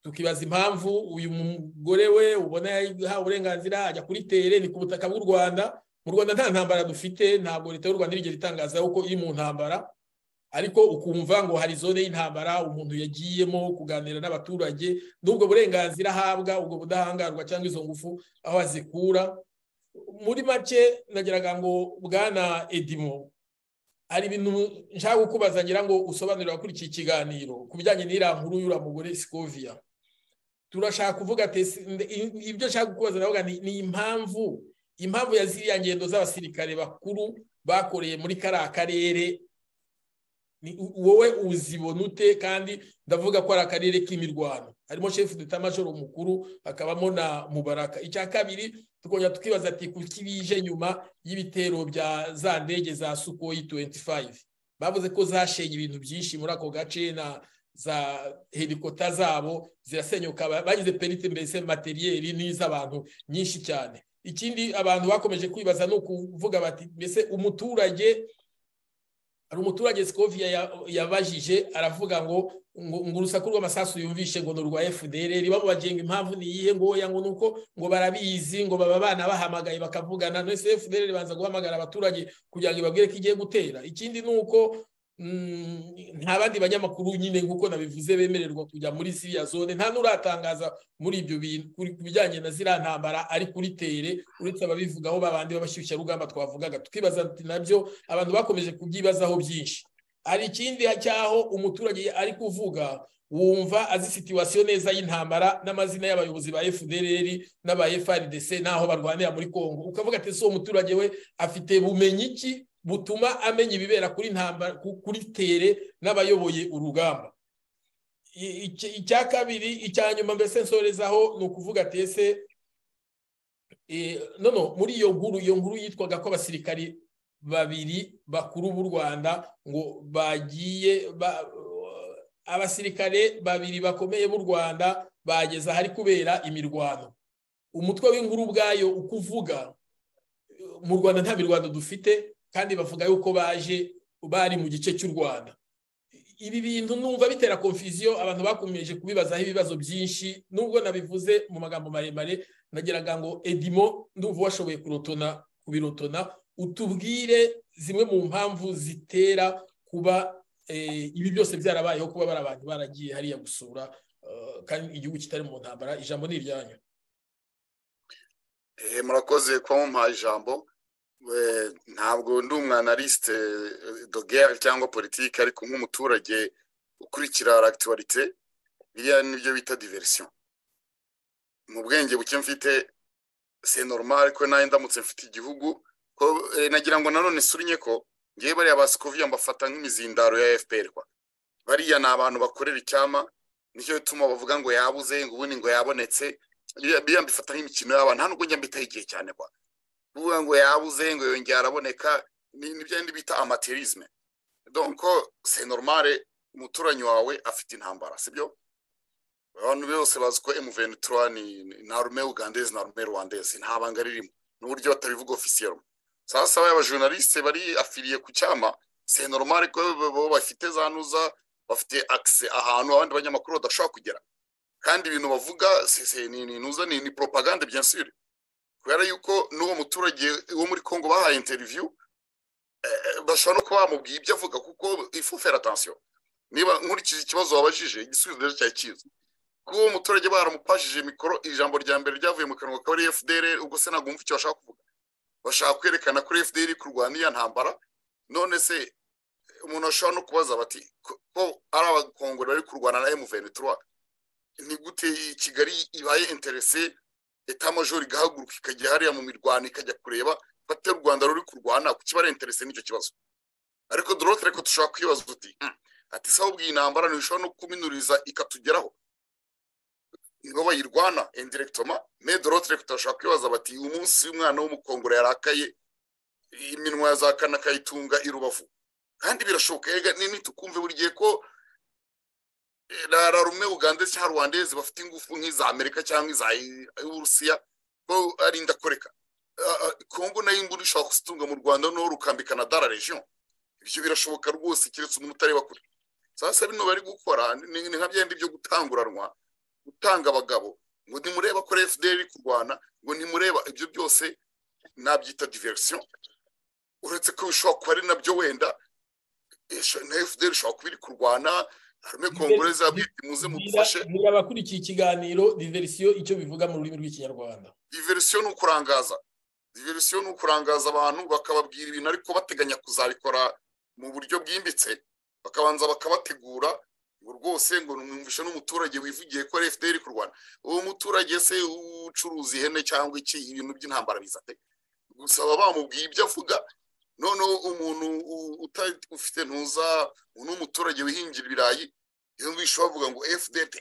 tukibaza impamvu uyu mugore we ubona yahawe uburenganzira ajya kuri tere ni ku butaka bw'u rwanda mu rwanda nta ntambara dufite ntabwo leta y'u rwanda irigera itangaza ko iri mu ntambara ariko ukumva ngo hari zone y'intambara umuntu yagiyemo kuganira n'abaturage n'ubwo burenganzira ahabwa ubwo budahangarwa cyangwa izo ngufu aho azikura muri make nageraga ngo bwana edimo hari ibintu nshaka kukubaza ngira ngo usobanurire abakurikiye ikiganiro ku bijyanye n'iriya nkuru y'uriya mugore sikoviya turashaka kuvuga ibyo nshaka kukubaza ndavuga ni impamvu impamvu ya ziriya ngendo z'abasirikare bakuru bakoreye muri kariya karere wowe uzibona ute kandi ndavuga ko ari akarere k'imirwano harimo shefu dutamajoro mukuru hakabamo na mubaraka icya kabiri tukongera tukibaza ati kuki bije nyuma y'ibitero bya za ndege za sukoyi 25 bavuze ko zashenye ibintu byinshi muri ako gace na za helikota zabo zirasenyuka bagize perite mbese materiyeri n'iz'abantu nyinshi cyane ikindi abantu bakomeje kwibaza ni ukuvuga bati mbese umuturage hari umuturage sikoviya yabajije aravuga ngo ngo urusaku rw'amasasu yumvishe ngo ni urwa fdr bamubagenga impamvu ni iyihe ngo oya ngo ni uko ngo barabizi ngo baba abana bahamagaye bakavugana ndetse fdr ibanza guhamagara abaturage kugira ngo ibabwire ko igiye gutera ikindi ni uko nta bandi banyamakuru nyine nk'uko nabivuze bemererwa kujya muri ziriya zone nta n'uratangaza muri ibyo bintu ku bijyanye na ziriya ntambara ari kuri tere uretse ababivugaho babandi b'abashyushyarugamba twavugaga tukibaza nabyo abantu bakomeje kubyibazaho byinshi hari ikindi cyaho umuturage ari kuvuga wumva azi situwasiyo neza y'intambara n'amazina y'abayobozi ba fdr n'aba frdc n'aho barwanira muri congo ukavuga ati ese uwo muturage we afite bumenyi ki butuma amenya ibibera kuri ntambara kuri tere n'abayoboye urugamba icya kabiri icya nyuma mbese nsorezaho ni ukuvuga ati ese noneho muri iyo nkuru iyo nkuru yitwaga ko abasirikari babiri bakuru b'u rwanda ngo bagiye abasirikare babiri bakomeye b'u rwanda bageze ahari kubera imirwano umutwe w'inkuru ubwayo uko uvuga mu rwanda nta mirwano dufite kandi bavuga yuko baje bari mu gice cy'u rwanda ibi bintu numva bitera konfuziyo abantu bakomeje kubibazaho ibibazo byinshi nubwo nabivuze mu magambo maremare nagiraga ngo edimo ndumva washoboye kurotona kubirotona utubwire zimwe mu mpamvu zitera kuba ibi byose byarabayeho kuba bari abantu baragiye hariya gusura kandi igihugu kitari mu ntambara ijambo ni iryanyu murakoze kuba mumpaye ijambo ntabwo ndi umwanalisite dogere cyangwa politiki ariko nk'umuturage ukurikira rakitorite biriya nibyo bita diverisiyo mu bwenge buke mfite se normal ko nawe ndamutse mfite igihugu ko nagira ngo nanone surinye ko ngewe bariya basikoviya mbafata nk'imizindaro ya fpr kwa bariya ni abantu bakorera icyama nicyo bituma bavuga ngo yabuze ngo ubundi ngo yabonetse biriya mbifata nk'imikino y'abana nta nubwo njya mbitaho igihe cyane kwa kuvuga ngo yabuze ngo yongera araboneka n'ibyo bita amaterisme donko se normale umuturanyi wawe afite intambara sibyo abantu bose bazi ko emuventura ni na rume ugandezi na rume rwandezi nta banga ririmo n'uburyo batabivuga ofisiyero sasa baba journaliste bari afiriye ku cyama se normale ko bo bafite za nuza bafite akise ahantu abandi banyamakuru badashobora kugera kandi ibintu bavuga ni nuza ni propagande bien sûr kubera yuko n'uwo muturage wo muri congo bahaye interiviyu bashobora no kuba bamubwiye ibyo avuga kuko ifufera atansiyo niba nkurikije ikibazo wabajije igisubizo rero cyari cyiza kuko uwo muturage baramupashije mikoro ijambo rya mbere ryavuye mu kanwa kaba ari fdr ubwo se ntabwo wumva icyo bashaka kuvuga bashaka kwerekana kuri fdr kurwana iya ntambara none se umuntu ashobora no kubaza bati ko ari abakongore bari kurwana na emuventura ni gute kigali ibaye interese leta majoro igahaguruka ikajya hariya mu mirwano ikajya kureba bate u rwanda ruri kurwana ku kiba interese n'icyo kibazo ariko dorote ariko dushobora kwibaza uti ati se ahubwo iyi ntambara ntishobora no kuminuriza ikatugeraho nibo bayirwana indiregitoma me dorote ariko turashobora kwibaza bati uyu munsi umwana w'umukongoro yarakaye iminwa ya za kana akayitunga i rubavu kandi birashoboka yega nitukumve buri gihe ko rara rumwe ugandezi cyangwa rwandezi bafite ingufu nk'iza amerika cyangwa iza uburusiya ko ari indakoreka kongo nayo inguni ishobora kuzitunga mu rwanda noneho rukambikana dara region ibyo birashoboka rwose keretse umuntu utareba kure sasa bino bari gukora ni nka byenda byo gutanguranwa gutanga abagabo ngo ntimureba ko fdr iri kurwana ngo ntimureba ibyo byose nabyita diversion uretse ko bishobora kuba ari nabyo wenda na fdr ishobora kuba iri kurwana harimo kongoreza bwite muze mudufashe abakurikiye ikiganiro diverisiyo icyo bivuga mu rurimi rw'ikinyarwanda diverisiyo ni ukurangaza diverisiyo ni ukurangaza abantu bakababwira ibintu ariko bateganya kuzabikora mu buryo bwimbitse bakabanza bakabategura ngo rwose ngo numvishe n'umuturage wivugiye ko fdr ku rwanda uwo muturage se ucuruza ihene cyangwa iki ibintu by'intambara bizate gusa baba bamubwiye ibyo avuga noneho umuntu ufite ntuza n'umuturage wihingira ibirayi iyo bisho bavuga ngo fdp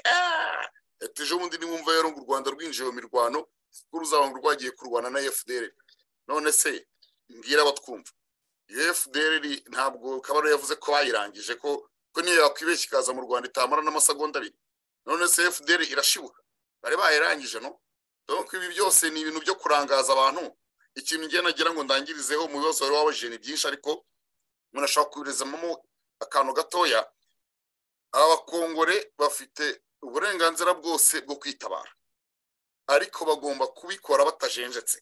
ejo bundi nimwumva rero ngo u rwanda rwinjiye mu mirwano kuko ruzaba ngo rwagiye kurwana na fdr none se mbwira abatwumva iyo fdr ntabwo kabaro yavuze ko bayirangije ko ko niyo yakwibeshya ikaza mu rwanda itamara n'amasegonda abiri none se fdr irashibuka bari bayirangije no urabona ko ibi byose ni ibintu byo kurangaza abantu ikintu ngiye nagira ngo ndangirizeho mu bibazo wari wabajije ni byinshi ariko umuntu ashobora kubirizamo akantu gatoya abakongore bafite uburenganzira bwose bwo kwitabara ariko bagomba kubikora batajenjetse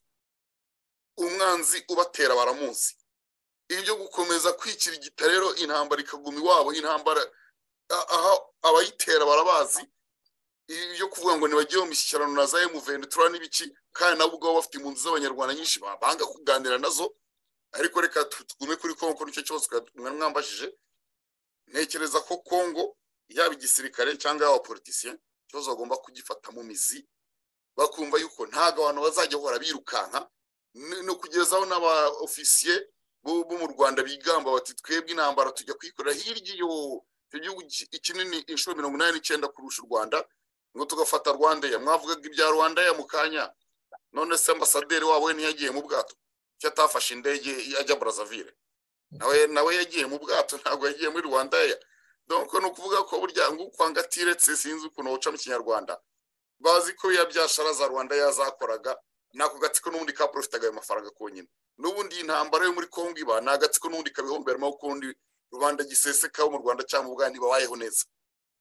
umwanzi ubatera baramuzi ibyo gukomeza kwikirigita rero intambara ikaguma iwabo intambara aha abayitera barabazi ibyo kuvuga ngo ntibajyeho imishyikirano na za emuventura n'ibiki kandi nabo ubwabo bafite impunzi z'abanyarwanda nyinshi banga kuganira nazo ariko reka tugume kuri kongo nicyo cyose mwari mwambajije ntekereza ko kongo yaba igisirikare cyangwa yaba abapolitisiye ikibazo bagomba kugifata mu mizi bakumva yuko ntabwo abantu bazajya bahora birukanka no kugezaho n'aba ofisiye bo mu rwanda bigamba bati twebwe intambara tujya kwikorera hirya iyo igihugu kinini inshuro mirongo inani n'icyenda kurusha u rwanda ngo tugafata rwandeya mwavugaga ibya rwandeya mu kanya none se ambasaderi wabo we ntiyagiye mu bwato icyo atafashe indege ajya burazavire nawe nawe yagiye mu bwato ntabwo yagiye muri rwandeya donko ni ukuvuga ko burya ngo ukwanga atiretse sinzi ukuntu wuca mu kinyarwanda bazi ko ya byashara za rwanda yazakoraga ni ako gatsiko n'ubundi kaporofitaga ayo mafaranga konyine n'ubundi iyi ntambara yo muri kongo iba ni agatsiko n'ubundi kabihomberamo ukundi rubanda giseseka mu rwanda cyangwa ubwandi babayeho neza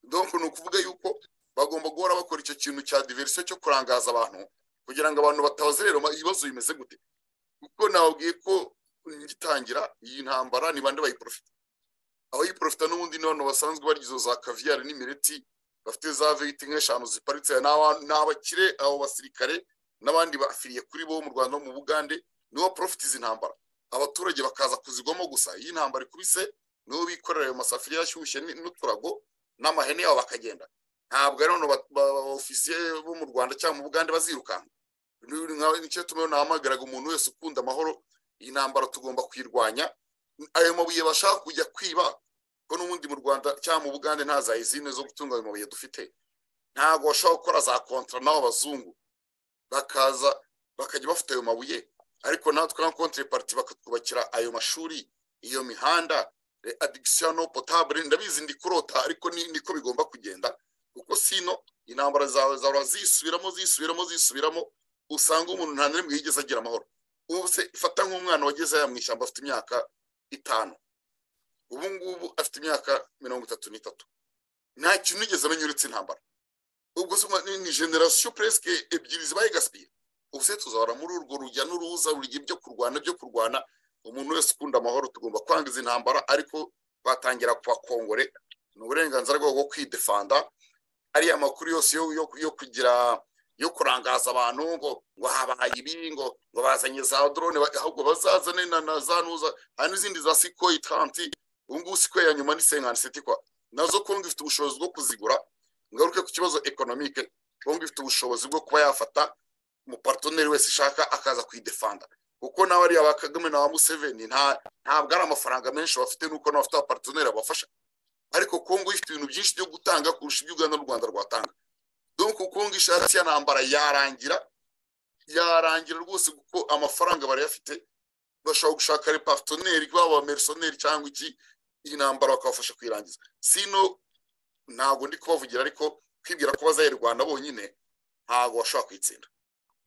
donko ni ukuvuga yuko bagomba guhora bakora icyo kintu cya diverisiyo cyo kurangaza abantu kugira ngo abantu batabaze rero ibibazo bimeze gute kuko nababwiye ko ngitangira iyi ntambara ni bande bayiporofita abayiporofita n'ubundi ni abantu basanzwe barya za kaviyari n'imireti bafite za veyiti nk'eshanu ziparitse ni abakire abo basirikare n'abandi bafiriye kuri bo mu rwanda no mu bugande nibo porofita izi ntambara abaturage bakaza kuzigwamo gusa iyi ntambara ikubise nibo bikorera ayo masafuriya ashyushye n'uturago n'amahene yabo bakagenda ntabwo ari abantu ofisiye bo mu rwanda cyangwa mu bugande bazirukanka nicyo tumwe nahamagaraga umuntu wese ukunda amahoro iyi ntambara tugomba kuyirwanya ayo mabuye bashaka kujya kwiba ko n'ubundi mu rwanda cyangwa mu bugande nta za izine zo gutunga ayo mabuye dufite ntabwo bashobora gukora za kontara n'abo bazungu bakaza bakajya bafite ayo mabuye ariko natwe nka kontire pariti bakatwubakira ayo mashuri iyo mihanda adigisiyo no potabure ndabizi ndi kurota ariko niko bigomba kugenda kuko sino intambara zawe zahora zisubiramo zisubiramo zisubiramo usanga umuntu nta n'imwe yigeze agira amahoro ubu se ifata nk'umwana wageze aya mu ishyamba afite imyaka itanu ubu ngubu afite imyaka mirongo itatu n'itatu nta kintu yigeze amenya uretse intambara ubwo se ni generasiyo puresike ebyiri zibaye gasipiye ubu se tuzahora muri urwo rujya n'uruza rujya ibyo kurwana byo kurwana umuntu wese ukunda amahoro tugomba kwanga izi ntambara ariko batangira kubakongore ni uburenganzira bwabo bwo kwidefanda ariya makuru yose yo kugira yo kurangaza abantu ngo ngo habaye ibi ngo ngo bazanye za drone ahubwo bazazane na za nuza hari n'izindi za sikoyi tanti ubu ngubu sikoyi ya nyuma ni senkani siti kwa nazo kongo ifite ubushobozi bwo kuzigura ngaruke ku kibazo ekonomike kongo ifite ubushobozi bwo kuba yafata umupartoneri wese ishaka akaza kuyidefanda kuko nawe ariya ba kagame na ba museveni ntabwo ari amafaranga menshi bafite nuko n'abafite abapartoneri babafasha ariko kongo ifite ibintu byinshi byo gutanga kurusha ibyo ugana n'u rwanda rwatanga donko kongo ishatse ya ntambara yarangira yarangira rwose kuko amafaranga barayafite bashobora gushaka repatoneri baba merisoneri cyangwa iki iyi ntambara bakabafasha kuyirangiza sino ntabwo ndi kubavugira ariko kwibwira ko bazayirwanda bonyine ntabwo bashobora kuyitsinda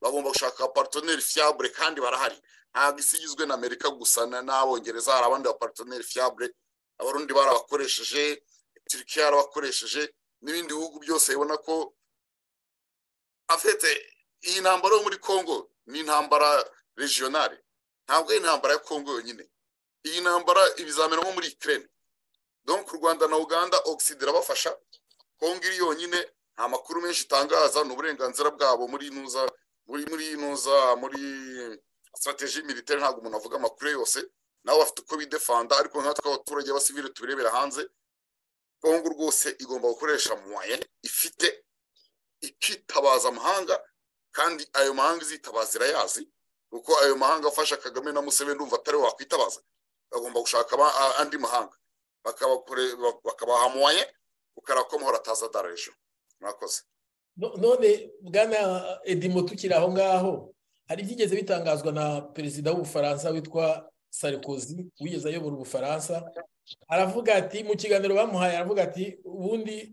bagomba gushaka abapartoneri fiabure kandi barahari ntabwo isi igizwe na amerika gusa n'abongereza hari abandi bapartoneri fiabure abarundi barabakoresheje turikiya yarabakoresheje n'ibindi bihugu byose bibona ko afite iyi ntambara yo muri congo ni intambara regionale ntabwo ari intambara ya congo yonyine iyi ntambara ibizamera nko muri ukraine donc u rwanda na uganda oxide irabafasha congo iri yonyine nta makuru menshi itangaza ni uburenganzira bwabo muri inuza muri muri inuza muri strategy militaire ntabwo umuntu avuga amakuru yose nabo bafite uko bidefanda ariko nkatwe abaturage b'abasivire tubirebera hanze kongo rwose igomba gukoresha muwaye ifite ikitabaza amahanga kandi ayo mahanga izitabaza irayazi kuko ayo mahanga afasha kagame na museveni ndumva atari wakwitabaza bagomba gushaka andi mahanga bakabaha muwaye ukara ko amahoro ataza darajo mwakoze none bwana edimo tukiri aho ngaho hari ibyigeze bitangazwa na perezida w'ubufaransa witwa sarikozi wigeze ayobora ubufaransa aravuga ati mu kiganiro bamuhaye aravuga ati ubundi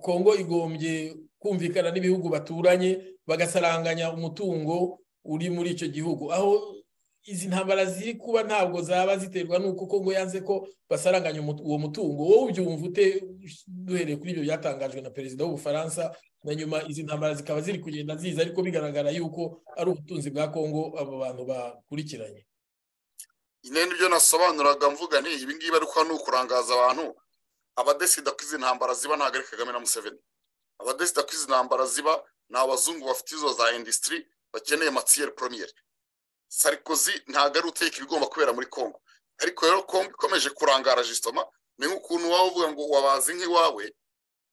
kongo igombye kumvikana n'ibihugu baturanye bagasaranganya umutungo uri muri icyo gihugu aho izi ntambara ziri kuba ntabwo zaba ziterwa n'uko kongo yanze ko basaranganya uwo mutungo wowe ubyumva ute duhereye kuri ibyo byatangajwe na perezida w'ubufaransa na nyuma izi ntambara zikaba ziri kugenda ziza ariko bigaragara yuko ari ubutunzi bwa kongo abo bantu bakurikiranye nyine nibyo nasobanuraga mvuga ni ibi ngibi ariko ni ukurangaza abantu abadesida ko izi ntambara ziba ntabwo ari kagame na museveni abadesida ko izi ntambara ziba ni abazungu bafite izo za indisitiri bakeneye matiyeri poromiyeri sarikozi ntabwo ari uteka ibigomba kubera muri congo ariko rero congo ikomeje kurangara jisitoma ni nk'ukuntu waba uvuga ngo wabazi nk'iwawe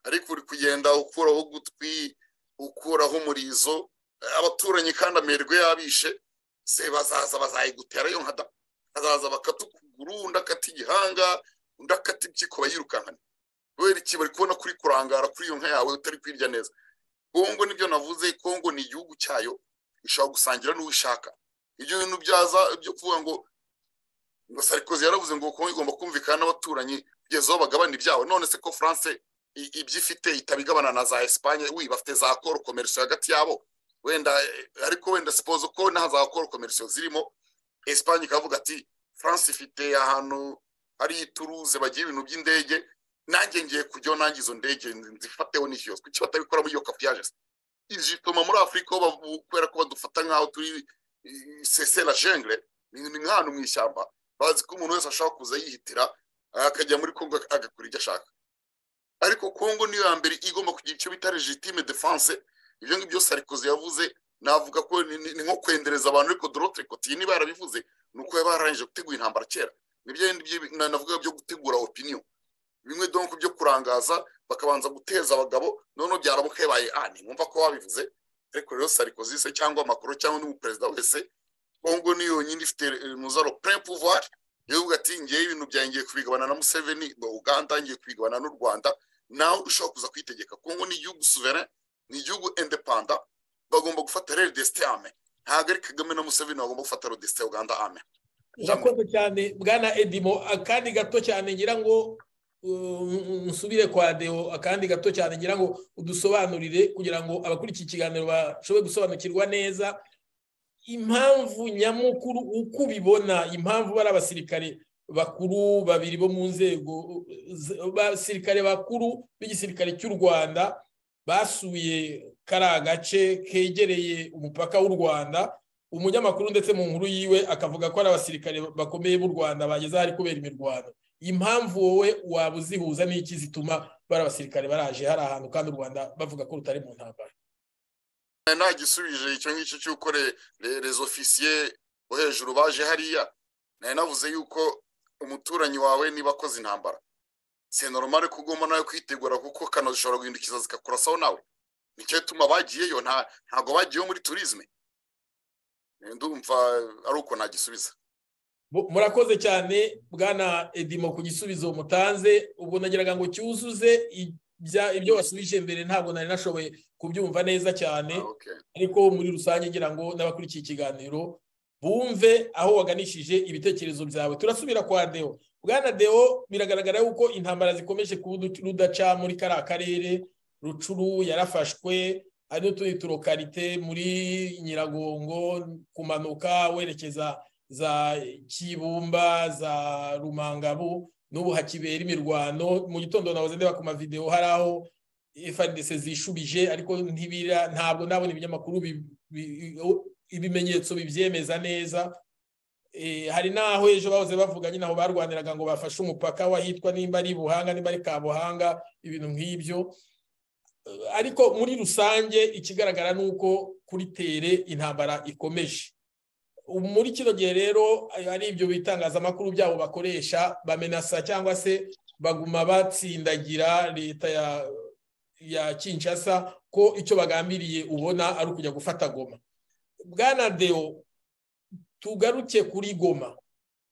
ariko uri kugenda ukuraho ugutwi ukuraho umurizo abaturanyi kandi amerwe yabishe se bazaza bazayigutera yo nkada hazaza bakata ukuguru undi akata igihanga undi akata impyiko bayirukankana kubera iki bari kubona kuri kurangara kuri iyo nka yawe utari kwirya neza kongo nibyo navuze kongo ni igihugu cyayo ushobora gusangira n'uwishaka ibyo bintu byaza byo kuvuga ngo ngo sarikozi yaravuze ngo kongo igomba kumvikana n'abaturanyi kugeza aho bagabana ibyabo none se ko france ibyo ifite itabigabana na za esipanye wi bafite za koro komerisiyo hagati yabo wenda ariko wenda sipozo ko nta za koro komerisiyo zirimo esipanye ikavuga ati france ifite ahantu hari ituruze bagira ibintu by'indege nanjye ngiye kujyaho nanjye izo ndege nzifateho n'icyo kuki batabikora muri iyo kapiyaje izituma muri afurika kubera ko badufata nk'aho turi sese la jengre ni nk'ahantu mu ishyamba bazi ko umuntu wese ashobora kuza yihitira akajya muri kongo agakora ibyo ashaka ariko kongo niyo ya mbere igomba kugira icyo bita legitime defense ibyo ngibyo sarikozi yavuze navuga ko ni nko kwendereza abantu ariko dorotere kotiye niba yarabivuze ni uko yaba yararangije gutegura intambara kera nibyo navuga byo gutegura opinion bimwe donko byo kurangaza bakabanza guteza abagabo noneho byaramuka yabaye ani mwumva ko wabivuze ariko rero sarikozi se cyangwa amakuru cyangwa undi muperezida wese kongo ni yonyine ifite muzaro pre pouvoir yavuga ati ngiye ibintu byangiye kubigabana na museveni ngo uganda ngiye kubigabana n'u rwanda nawe ushobora kuza kwitegeka kongo ni igihugu souverain ni igihugu independant bagomba gufata rero desite ame ntabwo ari kagame na museveni bagomba gufata rero desite uganda ame urakoze cyane bwana edimo akandi gato cyane ngira ngo nsubire kwa deo akandi gato cyane ngira ngo udusobanurire kugira ngo abakurikiye ikiganiro bashobore gusobanukirwa neza impamvu nyamukuru uko ubibona impamvu bari abasirikare bakuru babiri bo mu nzego abasirikare bakuru b'igisirikare cy'u rwanda basuye kariya gace kegereye umupaka w'u rwanda umunyamakuru ndetse mu nkuru yiwe akavuga ko ari abasirikare bakomeye b'u rwanda bageze ahari kubera imirwano impamvu wowe waba uzihuza n'iki zituma bari abasirikare baraje hari ahantu kandi u rwanda bavuga ko rutari mu ntambara nta gisubije icyo ngicyo cy'uko rezo ofisiye bo hejuru baje hariya nari navuze yuko umuturanyi wawe niba akoze intambara si normale ko ugomba nawe kwitegura kuko kano zishobora guhindukiza zikakurasaho nawe nicyo gituma bagiyeyo ntabwo bagiyeho muri turizme ndumva ari uko nagisubiza murakoze cyane bwana edimo ku gisubizo mutanze ubwo nageraga ngo cyuzuze ibyo wasubije mbere ntabwo nari nashoboye kubyumva neza cyane ariko muri rusange ngira ngo n'abakurikiye ikiganiro bumve aho waganishije ibitekerezo byawe turasubira kwa deo bwana deo biragaragara yuko intambara zikomeje kuba rudaca muri kariya karere rucuru yarafashwe hari n'utundi turokarite muri nyiragongo kumanuka werekeza za kibumba za rumangabu n'ubu hakibera imirwano mu gitondo nahoze ndeba ku mavidewo hari aho efandese zishubije ariko ntibira ntabwo nabona ibinyamakuru ibimenyetso bibyemeza neza hari n'aho ejo bahoze bavuga nyine aho barwaniraga ngo bafashe umupaka wahitwa nimba ari buhanga nimba ari kabuhanga ibintu nk'ibyo ariko muri rusange ikigaragara ni uko kuri tere intambara ikomeje muri kino gihe rero ari ibyo bitangazamakuru byabo bakoresha bamenasa cyangwa se baguma batsindagira leta ya kinshasa ko icyo bagambiriye ubona ari ukujya gufata goma bwana deo tugaruke kuri goma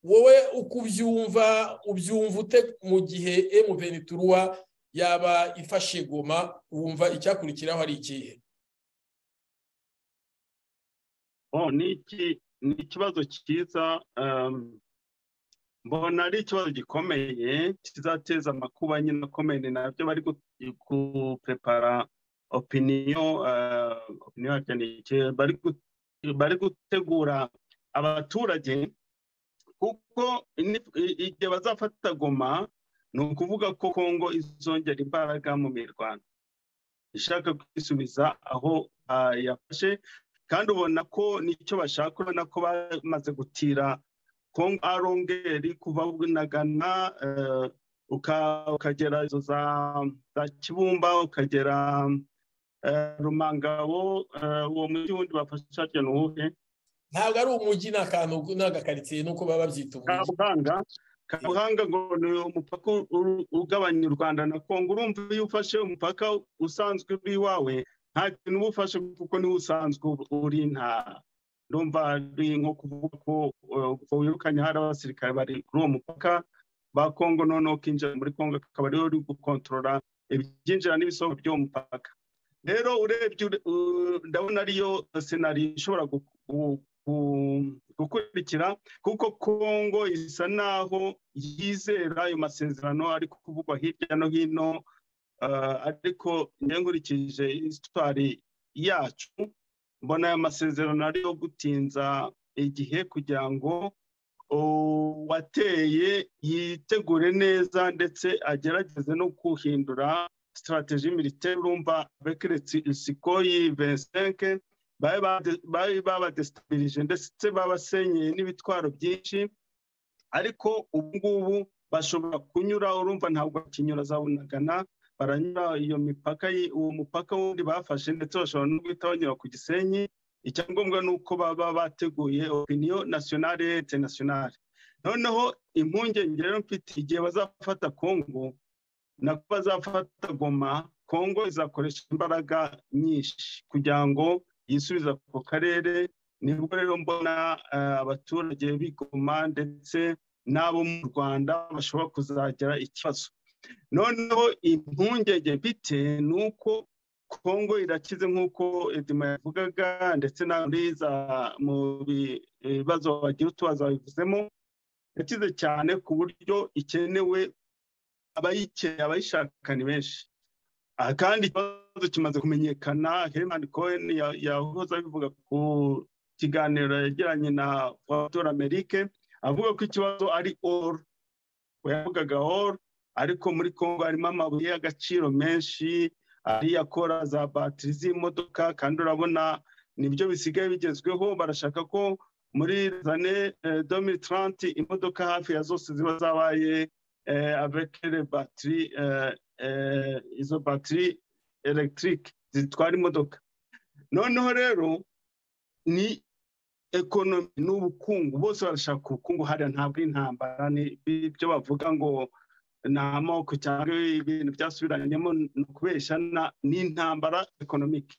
wowe uko ubyumva ubyumva ute mu gihe emuvenituruwa yaba ifashe goma wumva icyakurikiraho ari ikihe ni ikibazo cyiza mbona ari ikibazo gikomeye kizateza amakuba nyine akomeye ni nabyo bari guprepara opiniyo opiniyo bari gutegura abaturage kuko igihe bazafata goma ni ukuvuga ko kongo izongera imbaraga mu mirwano ishaka kwisubiza aho yafashe kandi ubona ko nicyo bashaka urabona ko bamaze gutira kongo arongeri kuva gana ukagera izo za kibumba ukagera rumangabo uwo mujyi wundi bafasha ni uwuhe ntabwo ari umujyi n'akantu n'agakaritsiye nuko baba babyita kabuhanga kabuhanga ngo ni umupaka ugabanya u rwanda na kongo urumva iyo ufashe umupaka usanzwe uri iwawe nta kintu uba ufashe kuko niwo usanzwe uri nta ndumva ari nko kuvuga ko wirukanye hari abasirikare bari kuri uwo mupaka ba kongo noneho kinjira muri kongo akaba ariyo uri gukontorora ibyinjira n'ibisohoka by'uwo mupaka rero urebye ndabona ariyo senari ishobora gukurikira kuko kongo isa naho yizera ayo masezerano ari kuvugwa hirya no hino ariko nkurikije isitwari yacu mbona aya masezerano ariyo gutinza igihe kugira ngo wateye yitegure neza ndetse agerageze no guhindura sitarategi militeri urumva bekiretse isikoyi vensenke bari babadesitabirije ndetse babasenyeye n'ibitwaro byinshi ariko ubu ngubu bashobora kunyura urumva ntabwo bakinyura za bunagana baranyura iyo mipaka uwo mupaka wundi bafashe ndetse bashobora no guhita banyura ku gisenyi icyangombwa ni uko baba bateguye opiniyo nasiyonari interinasiyonari noneho impungenge rero mfite igihe bazafata kongo nako bazafata goma kongo izakoresha imbaraga nyinshi kugira ngo yisubiza ku karere nibwo rero mbona abaturage b'igoma ndetse n'abo mu rwanda bashobora kuzagira ikibazo noneho impungenge bite ni uko kongo irakize nk'uko edima yavugaga ndetse naburiza mu bibazo bagira utubazo babivuzemo yakize cyane ku buryo ikenewe abayikeneye abayishaka ni benshi kandi ikibazo kimaze kumenyekana herman cohen yahoze abivuga ku kiganiro yagiranye na fotora amerike avuga ko ikibazo ari oru yavugaga oru ariko muri congo harimo amabuye y'agaciro menshi ariya akora za batiri z'imodoka kandi urabona nibyo bisigaye bigezweho barashaka ko muri zane domiri taranti imodoka hafi ya zose ziba zabaye abekere batiri izo batiri elegitike zitwara imodoka noneho rero ni ekonomi n'ubukungu bose barashaka ubukungu hariya ntabwo intambara ni ibyo bavuga ngo ni amoko cyangwa ibintu byasubiranyemo ni ukubeshya n'intambara ekonomike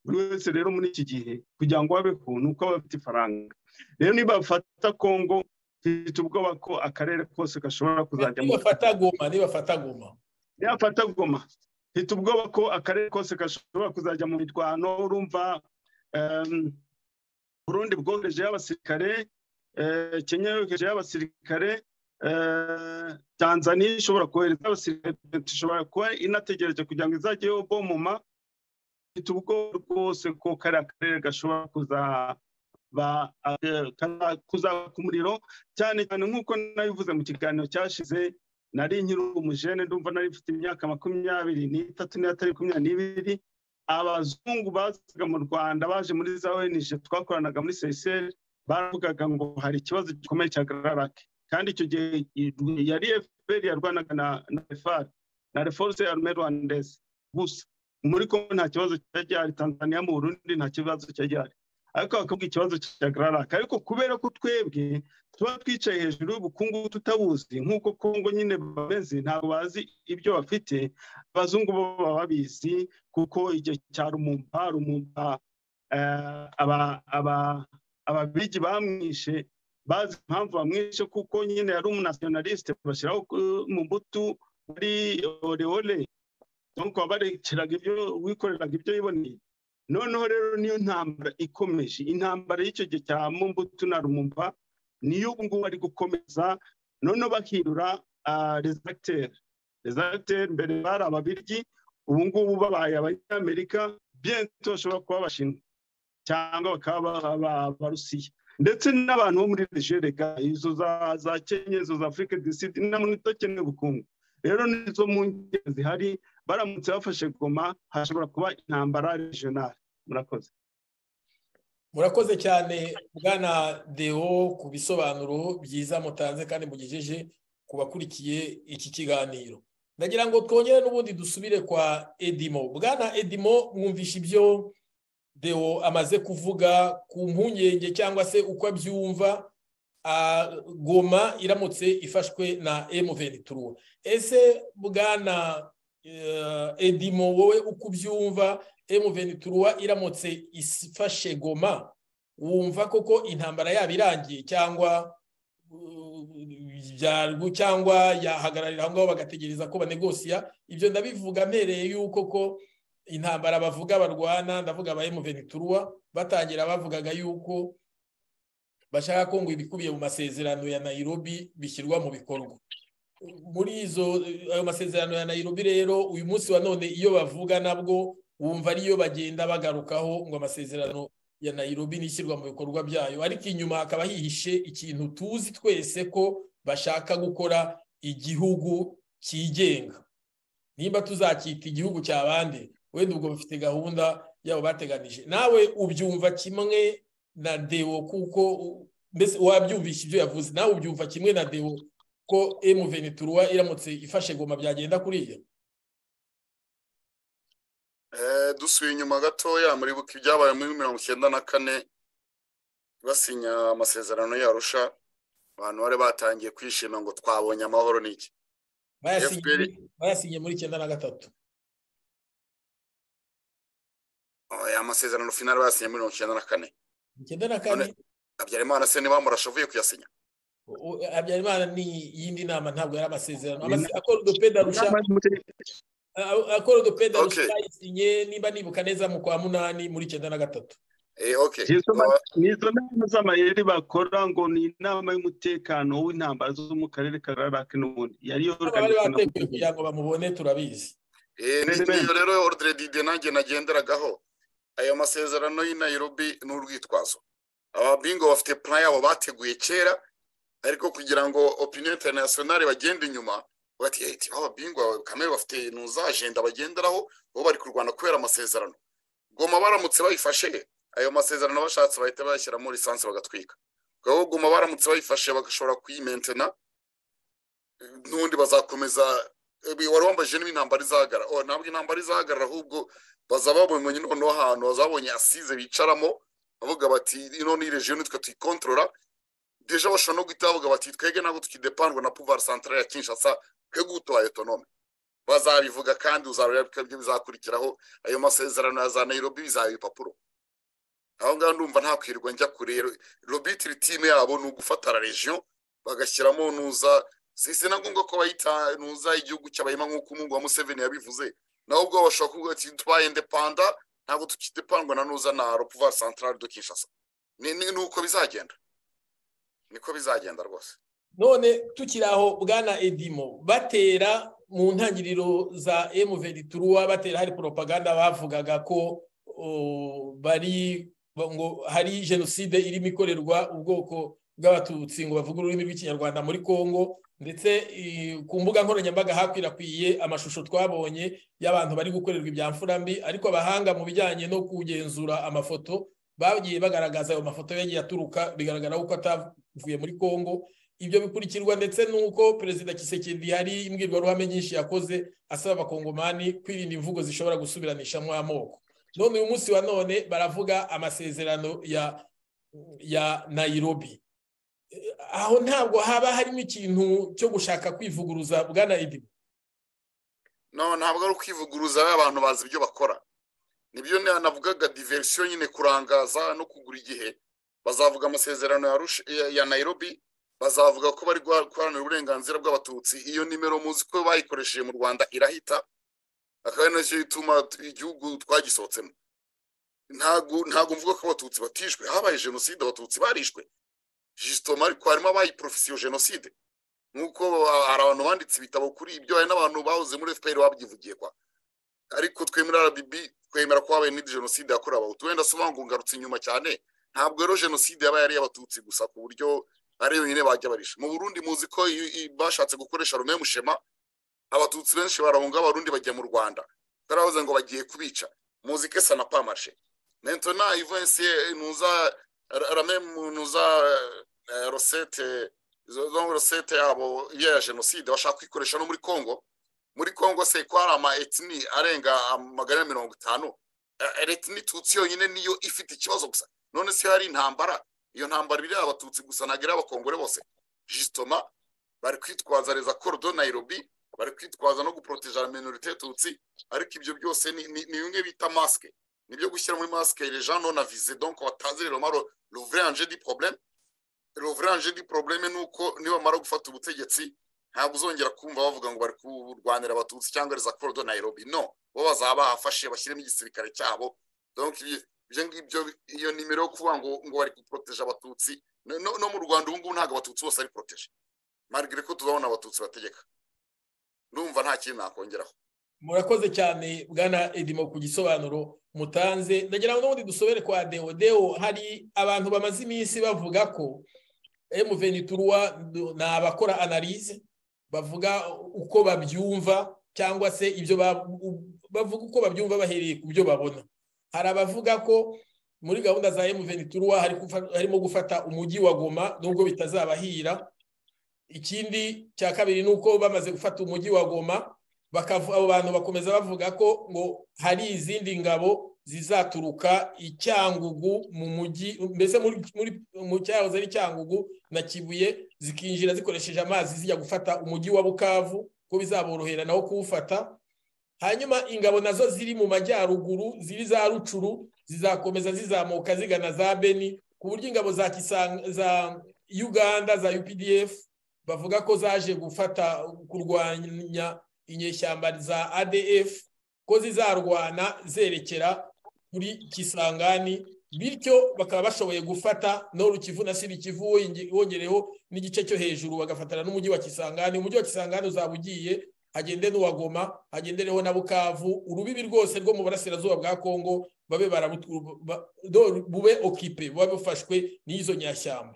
buri wese rero muri iki gihe kugira ngo babeho ni uko baba bafite ifaranga rero niba bafata kongo mfite ubwoba ko akarere kose gashobora kuzajya niba bafata goma niba bafata goma niba bafata goma mfite ubwoba ko akarere kose gashobora kuzajya mu mirwano urumva burundi bwohereje y'abasirikare kenya yohereje y'abasirikare tanzania ishobora kohereza abasirikare ishobora kuba inategereje kugira ngo izajyeho bomoma ifite ubwoba rwose ko kariya karere gashobora kuzaka umuriro cyane cyane nk'uko nabivuze mu kiganiro cyashize nari nkiri umujene ndumva nari mfite imyaka makumyabiri n'itatu n'atari makumyabiri n'ibiri abazungu bazaga mu rwanda baje muri za onije twakoranaga muri seyiseri baravugaga ngo hari ikibazo gikomeye cya gararake kandi icyo gihe yari efuperi yarwanaga na refari na reforce arume rwandese gusa muri kongo nta kibazo cyari gihari tanzania mu burundi nta kibazo cyari gihari ariko bakavuga ikibazo cya gararake ariko kubera ko twebwe tuba twicaye hejuru y'ubukungu tutabuzi nk'uko kongo nyine bameze ntabwo bazi ibyo bafite abazungu bo baba babizi kuko igihe cya rumumba rumumba ababigi bamwishe bazi impamvu bamwishe kuko nyine yari umunasiyonalisite bashyiraho mu mbuto muri orewore nuko barekeraga ibyo wikoreraga ibyo yiboneye noneho rero niyo ntambara ikomeje intambara y'icyo gihe cya mumbutu na rumumba niyo ubu ngubu ari gukomeza noneho bahindura rezagiteri rezagiteri mbere bari ababiryi ubu ngubu babaye abanyamerika byento bashobora kuba abashinwa cyangwa bakaba abarusiya ndetse n'abantu bo muri nigereka izo za kenya izo za afurika disidi n'amwe itokene ubukungu rero nizo mu ngeri zihari baramutse bafashe goma hashobora kuba intambara regionale murakoze murakoze cyane bwana deo ku bisobanuro byiza mutanze kandi mugejeje ku bakurikiye iki kiganiro ndagira ngo twongere n'ubundi dusubire kwa edimo bwana edimo mwumvisha ibyo deo amaze kuvuga ku mpungenge cyangwa se uko abyumva goma iramutse ifashwe na emuventuru ese bwana edimo wowe uko ubyumva emuventuru iramutse ifashe goma wumva koko intambara yaba irangiye cyangwa cyangwa yahagararira aho ngaho bagategereza ko banegosiya ibyo ndabivuga mpereye yuko ko intambara bavuga barwana ndavuga aba emuventuru batangira bavugaga yuko bashaka ko ngo ibikubiye mu masezerano ya nayirobi bishyirwa mu bikorwa muri izo ayo masezerano ya nayirobi rero uyu munsi wa none iyo bavuga nabwo wumva ariyo bagenda bagarukaho ngo amasezerano ya nayirobi n'ishyirwa mu bikorwa byayo ariko inyuma hakaba hihishe ikintu tuzi twese ko bashaka gukora igihugu cyigenga nimba tuzacyita igihugu cy'abandi wenda ubwo bafite gahunda yabo bateganije nawe ubyumva kimwe na dewo kuko mbese wabyumvisha ibyo yavuze nawe ubyumva kimwe na dewo ko emuvenitura iramutse ifashe goma byagenda kuriya dusuye inyuma gatoya muri buki ibyabaye muri mirongo icyenda na kane basinya amasezerano yarusha abantu bari batangiye kwishima ngo twabonye amahoro n'iki bayasinye muri icyenda na gatatu aya masezerano finari bayasinye muri mirongo icyenda na kane icyenda na kane habyarimana se niba murasha avuye kuyasinya habyarimana ni iyindi nama ntabwo yari amasezerano akora udupeda rusha akora udupeda yayisinye niba nibuka neza mu kwa munani muri icyenda na gatatu ni izo nama z'amayeri bakora ngo ni inama y'umutekano w'intambara zo mu karere ka rarake n'ubundi yariyo bari bateguye kugira ngo bamubone turabizi niyo rero ordre dide nanjye nagenderagaho ayo masezerano y'i Nairobi n'urwitwazo ababingo bafite plan yabo bateguye kera ariko kugira ngo opinion internationale bagende inyuma bati eti aho ababingwa kamere bafite ibintu za agenda bagenderaho bo bari kurwana kubera amasezerano goma baramutse bayifashe ayo masezerano bashatse bahita bayashyiramo lisansi bagatwika ubwo goma baramutse bayifashe bagashobora kuyimentena n'ubundi bazakomeza wari wambaje niba intambara izahagarara o ntabwo intambara izahagarara ahubwo bazaba babonye noneho ahantu bazabonye asize bicaramo bavuga bati ino ni regiyo nitwe tuyikontorora deje bashobora no guhita bavuga bati twege ntabwo tukidepandwa na puvari santara ya kinshasa twebwe utuhaye autonome bazabivuga kandi uzareba ibyo bizakurikiraho ayo masezerano ya za nayirobi bizaba ibipapuro aho ngaho ndumva nta kwirirwa njya kure robitiri timu yabo ni ugufatara regiyo bagashyiramo nuza si na ngombwa ko bayita nuza igihugu cy'abahema nk'uko umungu wa museveni yabivuze naho ubwo bashobora kuvuga ati tubaye indepanda ntabwo tukidepandwa na nuza na puvari santarari do kinshasa ni uko bizagenda niko bizagenda rwose none tukiri aho bwana edimo batera mu ntangiriro za emuveri turuwa batera hari poropaganda bavugaga ko bari ngo hari jenoside irimo ikorerwa ubwoko bw'abatutsi ngo bavuge ururimi rw'ikinyarwanda muri congo ndetse ku mbuga nkoranyambaga hakwirakwiye amashusho twabonye y'abantu bari gukorerwa ibyamfura mbi ariko abahanga mu bijyanye no kugenzura amafoto bagiye bagaragaza ayo mafoto yagiye aturuka bigaragara ko atavuye muri congo ibyo bikurikirwa ndetse n'uko perezida kisekedi hari imbwirwaruhame nyinshi yakoze asaba abakongomani kwirinda imvugo zishobora gusubiranishamo amoko none uyu munsi wa none baravuga amasezerano ya ya nayirobi aho ntabwo haba harimo ikintu cyo gushaka kwivuguruza bwa nayirobi ntabwo ari ukwivuguruza abantu bazi ibyo bakora nibyo navugaga diverisiyo nyine kurangaza no kugura igihe bazavuga amasezerano ya nayirobi bazavuga ko bari guharanira uburenganzira bw'abatutsi iyo nimero muzi ko bayikoresheje mu rwanda irahita akaba ari nacyo gituma igihugu twagisohotsemo ntabwo mvuga ko abatutsi batishwe habaye jenoside abatutsi barishwe jisitoma ariko harimo abayiporofisiyo jenoside nk'uko hari abantu banditse ibitabo kuri ibyo hari n'abantu bahoze muri fpr babyivugirwa ariko twe muri rdb twemera ko habaye n'indi jenoside yakorewe abahutu wenda ngo ngarutse inyuma cyane ntabwo rero jenoside yabaye ari iy'abatutsi gusa ku buryo ari yonyine bajya barisha mu burundi muzi ko bashatse gukoresha rume mushema abatutsi benshi barahunga abarundi bajya mu rwanda baravuze ngo bagiye kubica muzi ko esa na pamashe mentona ivanse ntuza rame ntuza rosete rosete yabo iyo ya jenoside bashaka kuyikoresha no muri congo muri congo se ko hari ama etini arenga magana na mirongo itanu etini tutsi yonyine niyo ifite ikibazo gusa none se hari intambara iyo ntambara iri abatutsi gusa ntabwo iri abakongore bose jisitoma bari kwitwaza reza korodo nayirobi bari kwitwaza no guproteja la minorite tutsi ariko ibyo byose ni bimwe bita masike nibyo gushyira muri masike les gens non avisés donc batazi rero maro l'ouvrir enjeu du problème l'ouvrir enjeu du problème ni uko nibamara gufata ubutegetsi ntabwo uzongera kumva bavuga ngo bari kurwanira abatutsi cyangwa reza korodo nayirobi no bo bazaba bahafashe bashyiremo igisirikare cyabo ibyo ngibyo iyo nimero yo kuvuga ngo ngo bari guporoteje abatutsi no mu rwanda ubu ngubu ntabwo abatutsi bose ari poroteje marigire ko tuzabona abatutsi bategeka ndumva nta kintu nakongeraho murakoze cyane bwana edimo ku gisobanuro mutanze ndagira ngo n'ubundi dusobere kwa deo deo hari abantu bamaze iminsi bavuga ko emuveniturwa ni abakora analize bavuga uko babyumva cyangwa se ibyo bavuga uko babyumva bahereye ku byo babona hari abavuga ko muri gahunda za emuveniturwa harimo gufata umujyi wa goma nubwo bitazabahira ikindi cya kabiri ni uko bamaze gufata umujyi wa goma abo bantu bakomeza bavuga ko ngo hari izindi ngabo zizaturuka icyangugu mu mujyi mbese mu cyahoze ari icyangugu na kibuye zikinjira zikoresheje amazi zijya gufata umujyi wa bukavu ko bizaborohera nawo kuwufata hanyuma ingabo nazo ziri mu majyaruguru ziri za rucuru zizakomeza zizamuka zigana za beni ku buryo ingabo za za uganda za updf bavuga ko zaje gufata kurwanya inyeshyamba za adf ko zizarwana zerekera kuri kisangani bityo bakaba bashoboye gufata no kivu na siri kivu wongereho n'igice cyo hejuru bagafatana n'umujyi wa kisangani umujyi wa kisangani uzaba ugiye hagende n'uwagoma hagendereho na bukavu urubibi rwose rwo mu burasirazuba bwa kongo babe bube okipe buba bufashwe n'izo nyashyamba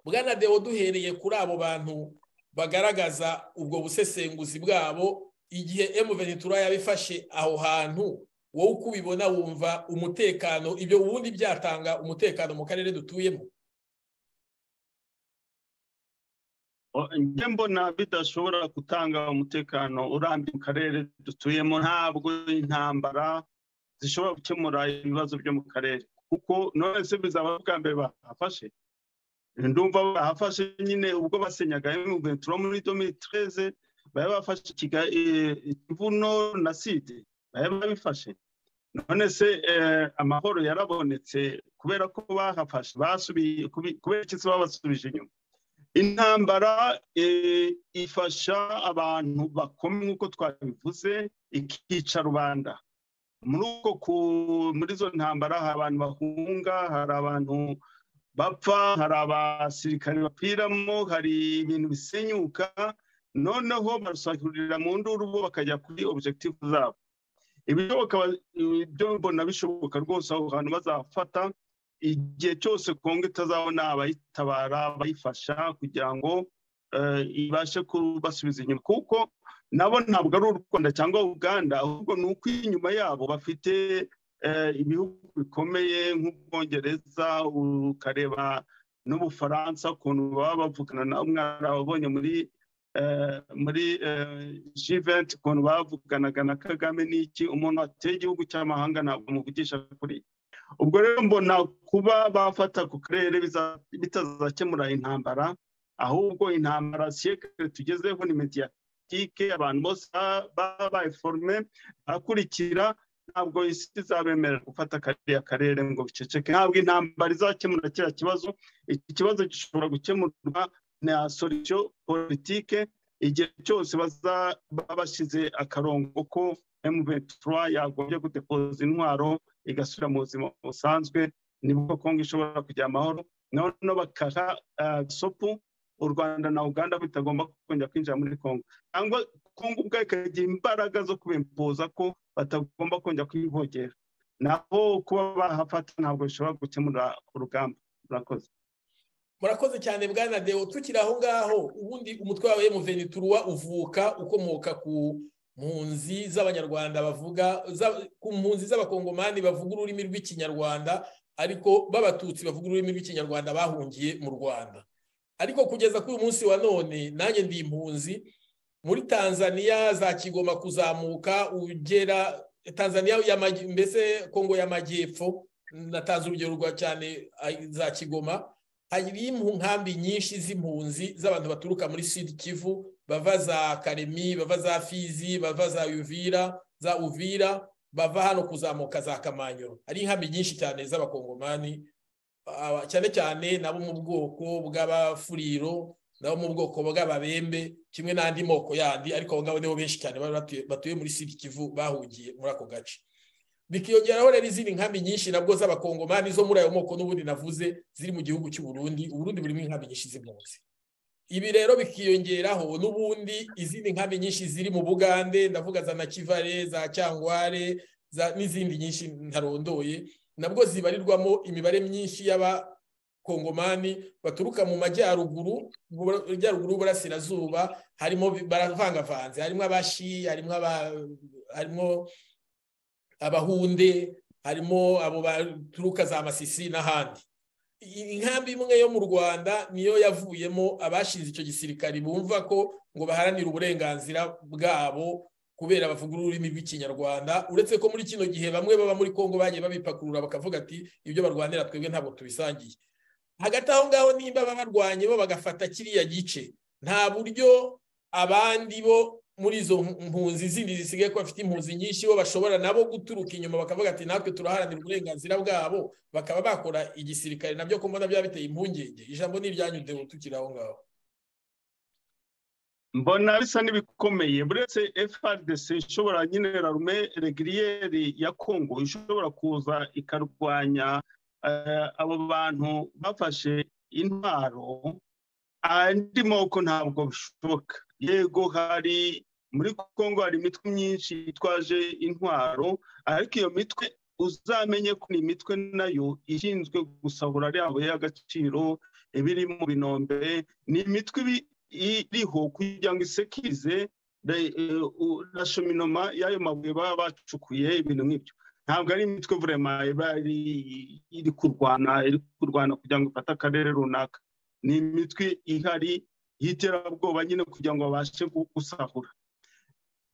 bwana dewo duhereye kuri abo bantu bagaragaza ubwo busesenguzi bwabo igihe emuvenitura yabifashe aho hantu wowe uko ubibona wumva umutekano ibyo ubundi byatanga umutekano mu karere dutuyemo njye mbona bidashobora gutanga umutekano urambye mu karere dutuyemo ntabwo intambara zishobora gukemura ibibazo byo mu karere kuko none se bizaba bwa mbere bahafashe ndumva bahafashe nyine ubwo basenyaga emuvenitura muri domitireze bari bafashe ikibuno na side bari babifashe none se amahoro yarabonetse kubera ko bahafashe basubiye kubera iki babasubije inyuma intambara ifasha abantu bakomye nk'uko twabivuze ikica rubanda muri uko muri izo ntambara hari abantu bahunga hari abantu bapfa hari abasirikare bapiramo hari ibintu bisenyuka noneho barasakirira mu nduru bo bakajya kuri objective zabo ibishoboka ibyo mbona bishoboka rwose aho hantu bazafata igihe cyose kongo itazabona abayitabara abayifasha kugira ngo ibashe kubasubiza inyuma kuko nabo ntabwo ari u rwanda cyangwa uganda ahubwo ni uko inyuma yabo bafite ibihugu bikomeye nk'ubwongereza ukareba n'ubufaransa ukuntu baba bavugana na mwarababonye muri muri jiventi ukuntu bavuganaga na kagame n'iki umuntu wateye igihugu cy'amahanga ntabwo muvugisha kuri ubwo rero mbona kuba bafata ku karere bitazakemura intambara ahubwo intambara siyekare tugezeho ni mediyatike abantu bose baba bayiforume akurikira ntabwo isi izabemera gufata kariya karere ngo biceceke ntabwo intambara izakemura kiriya kibazo iki kibazo gishobora gukemurwa na solution politike igihe cyose baba bashyize akarongo ko M23 yagombye gudepoza intwaro igasubira mu buzima busanzwe nibwo kongo ishobora kujya amahoro noneho bakaha sopu u rwanda na uganda bitagomba kongera kwinjira muri kongo cyangwa kongo ubwayo ikagira imbaraga zo kubimpuza ko batagomba kongera kwivogera naho kuba bahafata ntabwo bishobora gukemura urugamba murakoze murakoze cyane bwana dewo tukiri aho ngaho ubundi umutwe wawe muveniturwa uvuka ukomoka ku mpunzi z'abanyarwanda bavuga ku mpunzi z'abakongomani bavuga ururimi rw'ikinyarwanda ariko b'abatutsi bavuga ururimi rw'ikinyarwanda bahungiye mu rwanda ariko kugeza kuri uyu munsi wa none nanjye ndi impunzi muri tanzania za kigoma kuzamuka ugera tanzania mbese kongo y'amajyepfo natanze urugero rwa cyane za kigoma hari inkambi nyinshi z'impunzi z'abantu baturuka muri sud kivu bava za karemi bava za fizi bava za uvira za uvira bava hano kuzamuka za kamanyoro hari inkambi nyinshi cyane z'abakongomani cyane cyane nabo mu bwoko bw'abafuriro nabo mu bwoko bw'ababembe kimwe n'andi moko yandi ariko abo ngabo nibo benshi cyane batuye muri sud kivu bahugiye muri ako gace bikiyongeraho rero izindi nkambi nyinshi nabwo z'abakongomani zo muri ayo moko n'ubundi navuze ziri mu gihugu cy'u Burundi uburundi burimo inkambi nyinshi z'impunzi ibi rero bikiyongeraho n'ubundi izindi nkambi nyinshi ziri mu bugande ndavuga za nakivare za cyangware n'izindi nyinshi ntarondoye nabwo zibarirwamo imibare myinshi y'abakongomani baturuka mu majyaruguru mu majyaruguru y'uburasirazuba harimo baravangavanze harimo abashi harimo harimo abahunde harimo abo baturuka za masisi n'ahandi inkambi imwe yo mu rwanda niyo yavuyemo abashinze icyo gisirikari bumva ko ngo baharanire uburenganzira bwabo kubera bavuga ururimi rw'ikinyarwanda uretse ko muri kino gihe bamwe baba muri congo bagiye babipakurura bakavuga ati ibyo barwanira twebwe ntabwo tubisangiye hagati aho ngaho nimba barwanye bo bagafata kiriya gice nta buryo abandi bo muri izo mpunzi zindi zisigaye ko bafite impunzi nyinshi bo bashobora nabo guturuka inyuma bakavuga ati natwe turaharanira uburenganzira bwabo bakaba bakora igisirikare nabyo ko mbona byaba biteye impungenge ijambo ni iryanyu dewo tukiri aho ngaho mbona bisa n'ibikomeye buretse frdc ishobora nyine rarume regiriyeri ya kongo ishobora kuza ikarwanya abo bantu bafashe intwaro andi moko ntabwo bishoboka yego hari muri congo hari imitwe myinshi yitwaje intwaro ariko iyo mitwe uzamenye ko ni imitwe nayo ishinzwe gusahura ariya mabuye y'agaciro ibiri mu binombe ni imitwe iriho kugira ngo isekirize rashominoma y'ayo mabuye baba bacukuye ibintu nk'ibyo ntabwo ari imitwe vurema iba iri kurwana iri kurwana kugira ngo ifate akarere runaka ni imitwe ihari y'iterabwoba nyine kugira ngo babashe gusahura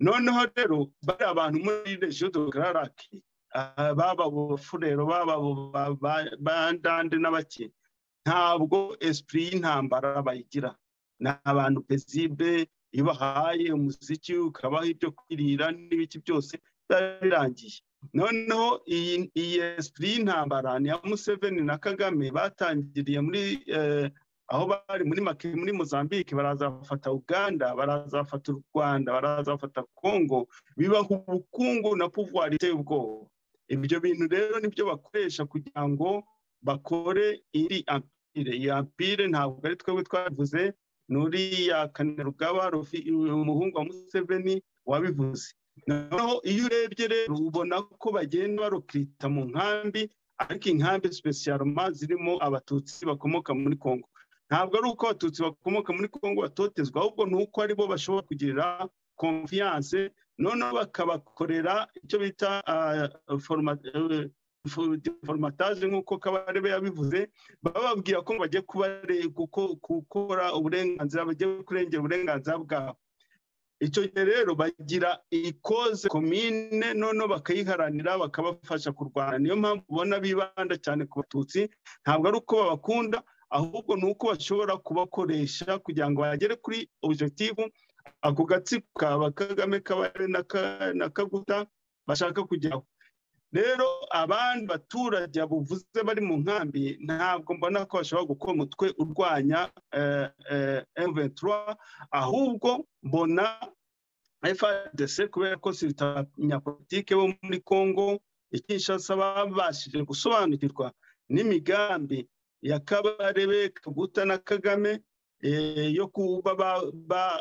noneho rero bari abantu muri regiyo de gararake baba abafurero baba bandande n'abake ntabwo esipuri y'intambara bayigira ni abantu pezibe iyo bahaye umuziki ukabaha ibyo kwirira n'ibiki byose biba birangiye noneho iyi esipuri y'intambara ni ya museveni na kagame batangiriye muri aho bari muri maki muri mozambique baraza bafata uganda baraza bafata u rwanda baraza bafata congo bibaha ubukungu na pouvoir iteye ubwoba ibyo bintu rero nibyo bakoresha kugira ngo bakore iri ampire iyi ampire ntabwo ari twebwe twabivuze n'uriya kanerugaba umuhungu wa museveni wabivuze noneho iyo urebye rero ubona ko bagenda barukita mu nkambi ariko inkambi specialma zirimo abatutsi bakomoka muri congo ntabwo ari uko abatutsi bakomoka muri congo batotezwa ahubwo ni uko aribo bashobora kugirira konfiyanse noneho bakabakorera icyo bita foromataje nk'uko kabarebe yabivuze bababwira ko bagiye gukora uburenganzira bagiye kurengera uburenganzira bwabo icyo gihe rero bagira ikoze komine noneho bakayiharanira bakabafasha kurwana niyo mpamvu ubona bibanda cyane ku batutsi ntabwo ari uko babakunda ahubwo ni uko bashobora kubakoresha kugira ngo bagere kuri objektivu ako gatsiko kaba kagame kabare na kaguta bashaka kujyaho rero abandi baturage buvuze bari mu nkambi ntabwo mbona ko bashobora gukora umutwe urwanya eventura ahubwo mbona frdc kubera ko si abanyapolitike bo muri congo ikinshasa babashije gusobanukirwa n'imigambi ya kabarebe kaguta na kagame yo kuba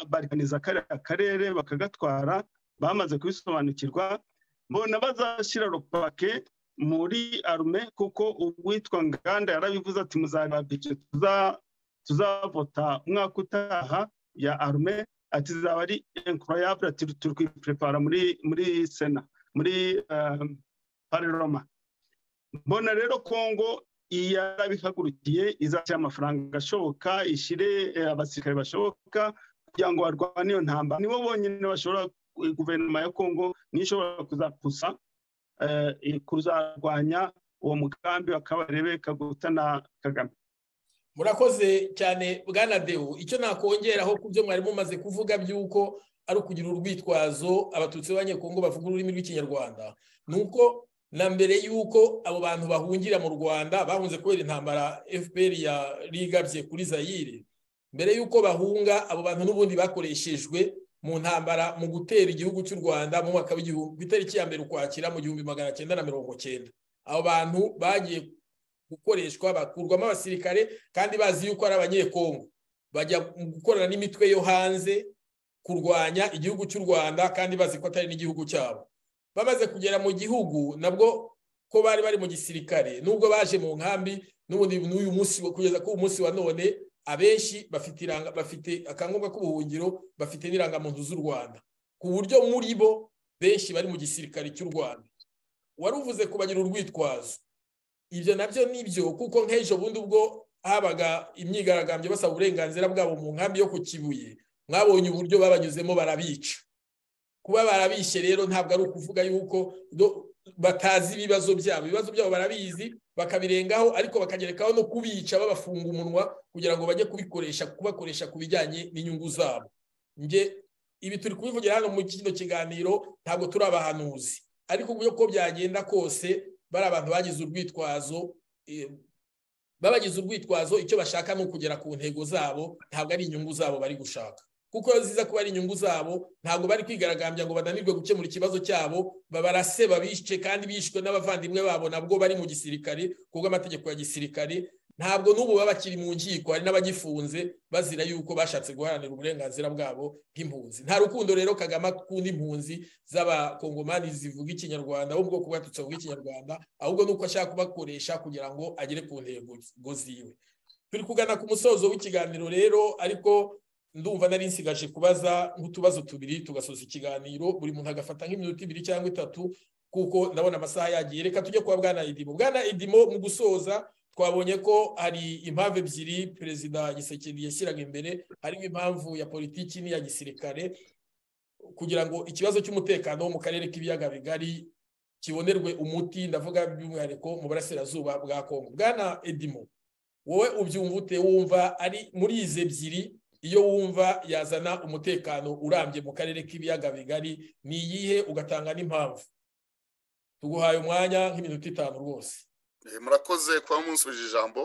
barikaniza kariya karere bakagatwara bamaze kubisobanukirwa mbona bazashyira rupake muri arume kuko uwitwa nganda yarabivuze ati muzababike tuzavota umwaka utaha ya arume ati zaba ari enkoroyabure ati turi kwiprepara muri sena muri pareroma mbona rero kongo yarabihagurukiye izashyira amafaranga ashoboka ishyire abasirikare bashoboka kugira ngo barwane iyo ntambara nibo bonyine bashobora guverinoma ya kongo niyo ishobora kuzapusa kuzarwanya uwo mugambi wakabarebe kaguta na kagame murakoze cyane bwana dewu icyo nakongeraho ku byo mwari mumaze kuvuga by'uko ari ukugira urwitwazo abatutsi b'abanyekongo bavuga ururimi rw'ikinyarwanda ni uko na mbere y'uko abo bantu bahungira mu rwanda bahunze kubera intambara fpr yarigabye kuri zayire mbere y'uko bahunga abo bantu n'ubundi bakoreshejwe mu ntambara mu gutera igihugu cy'u rwanda mu mwaka w'igihumbi ku itariki ya mbere ukwakira mu gihumbi magana cyenda na mirongo cyenda abo bantu bagiye gukoreshwa bakurwamo abasirikare kandi bazi yuko ari abanyekongo bajya gukorana n'imitwe yo hanze kurwanya igihugu cy'u rwanda kandi bazi ko atari n'igihugu cyabo bamaze kugera mu gihugu nabwo ko bari bari mu gisirikare nubwo baje mu nkambi n'ubundi n'uyu munsi kugeza ku munsi wa none abenshi bafite iranga bafite akangombwa k'ubuhungiro bafite n'irangamuntu z'u rwanda ku buryo muri bo benshi bari mu gisirikare cy'u rwanda wari uvuze kubagira urwitwazo ibyo nabyo ni byo kuko nk'ejo bundi ubwo habaga imyigaragambyo basaba uburenganzira bwabo mu nkambi yo ku kibuye mwabonye uburyo babanyuzemo barabica kuba barabishe rero ntabwo ari ukuvuga yuko batazi ibibazo byabo ibibazo byabo barabizi bakabirengaho ariko bakagerekaho no kubica babafunga umunwa kugira ngo bajye kubikoresha kubakoresha ku bijyanye n'inyungu zabo nge ibi turi kubivugira hano mu kino kiganiro ntabwo turi abahanuzi ariko uburyo ko byagenda kose bari abantu bagize urwitwazo babagize urwitwazo icyo bashaka ni ukugera ku ntego zabo ntabwo ari inyungu zabo bari gushaka kuko ziza kuba ari inyungu zabo ntabwo bari kwigaragambya ngo bananirwe gukemura ikibazo cyabo babarase babishe kandi bishwe n'abavandimwe babo nabwo bari mu gisirikare kubwo amategeko ya gisirikare ntabwo n'ubu baba bakiri mu nkiko hari n'abagifunze bazira yuko bashatse guharanira uburenganzira bwabo bw'impunzi nta rukundo rero kagame akunda impunzi z'abakongomani zivuga ikinyarwanda bo mu bwoko bwatutse buvuga ikinyarwanda ahubwo ni uko ashaka kubakoresha kugira ngo agere ku ntego ziwe turi kugana ku musozo w'ikiganiro rero ariko ndumva nari nsigaje kubaza nk'utubazo tubiri tugasoza ikiganiro buri muntu agafata nk'iminota ibiri cyangwa itatu kuko ndabona amasaha yagiye reka tujye kuba bwana idimo bwana idimo mu gusoza twabonye ko hari impamvu ebyiri perezida gisekedi yashyiraga imbere harimo impamvu ya politiki n'iya gisirikare kugira ngo ikibazo cy'umutekano wo mu karere k'ibiyaga bigari kibonerwe umuti ndavuga by'umwihariko mu burasirazuba bwa kongo bwana edimo wowe ubyumva ute wumva ari muri izi ebyiri iyo wumva yazana umutekano urambye mu karere k'ibiyaga bigari ni iyihe ugatanga n'impamvu tuguhaye umwanya nk'iminota itanu rwose murakoze kuba munsubije ijambo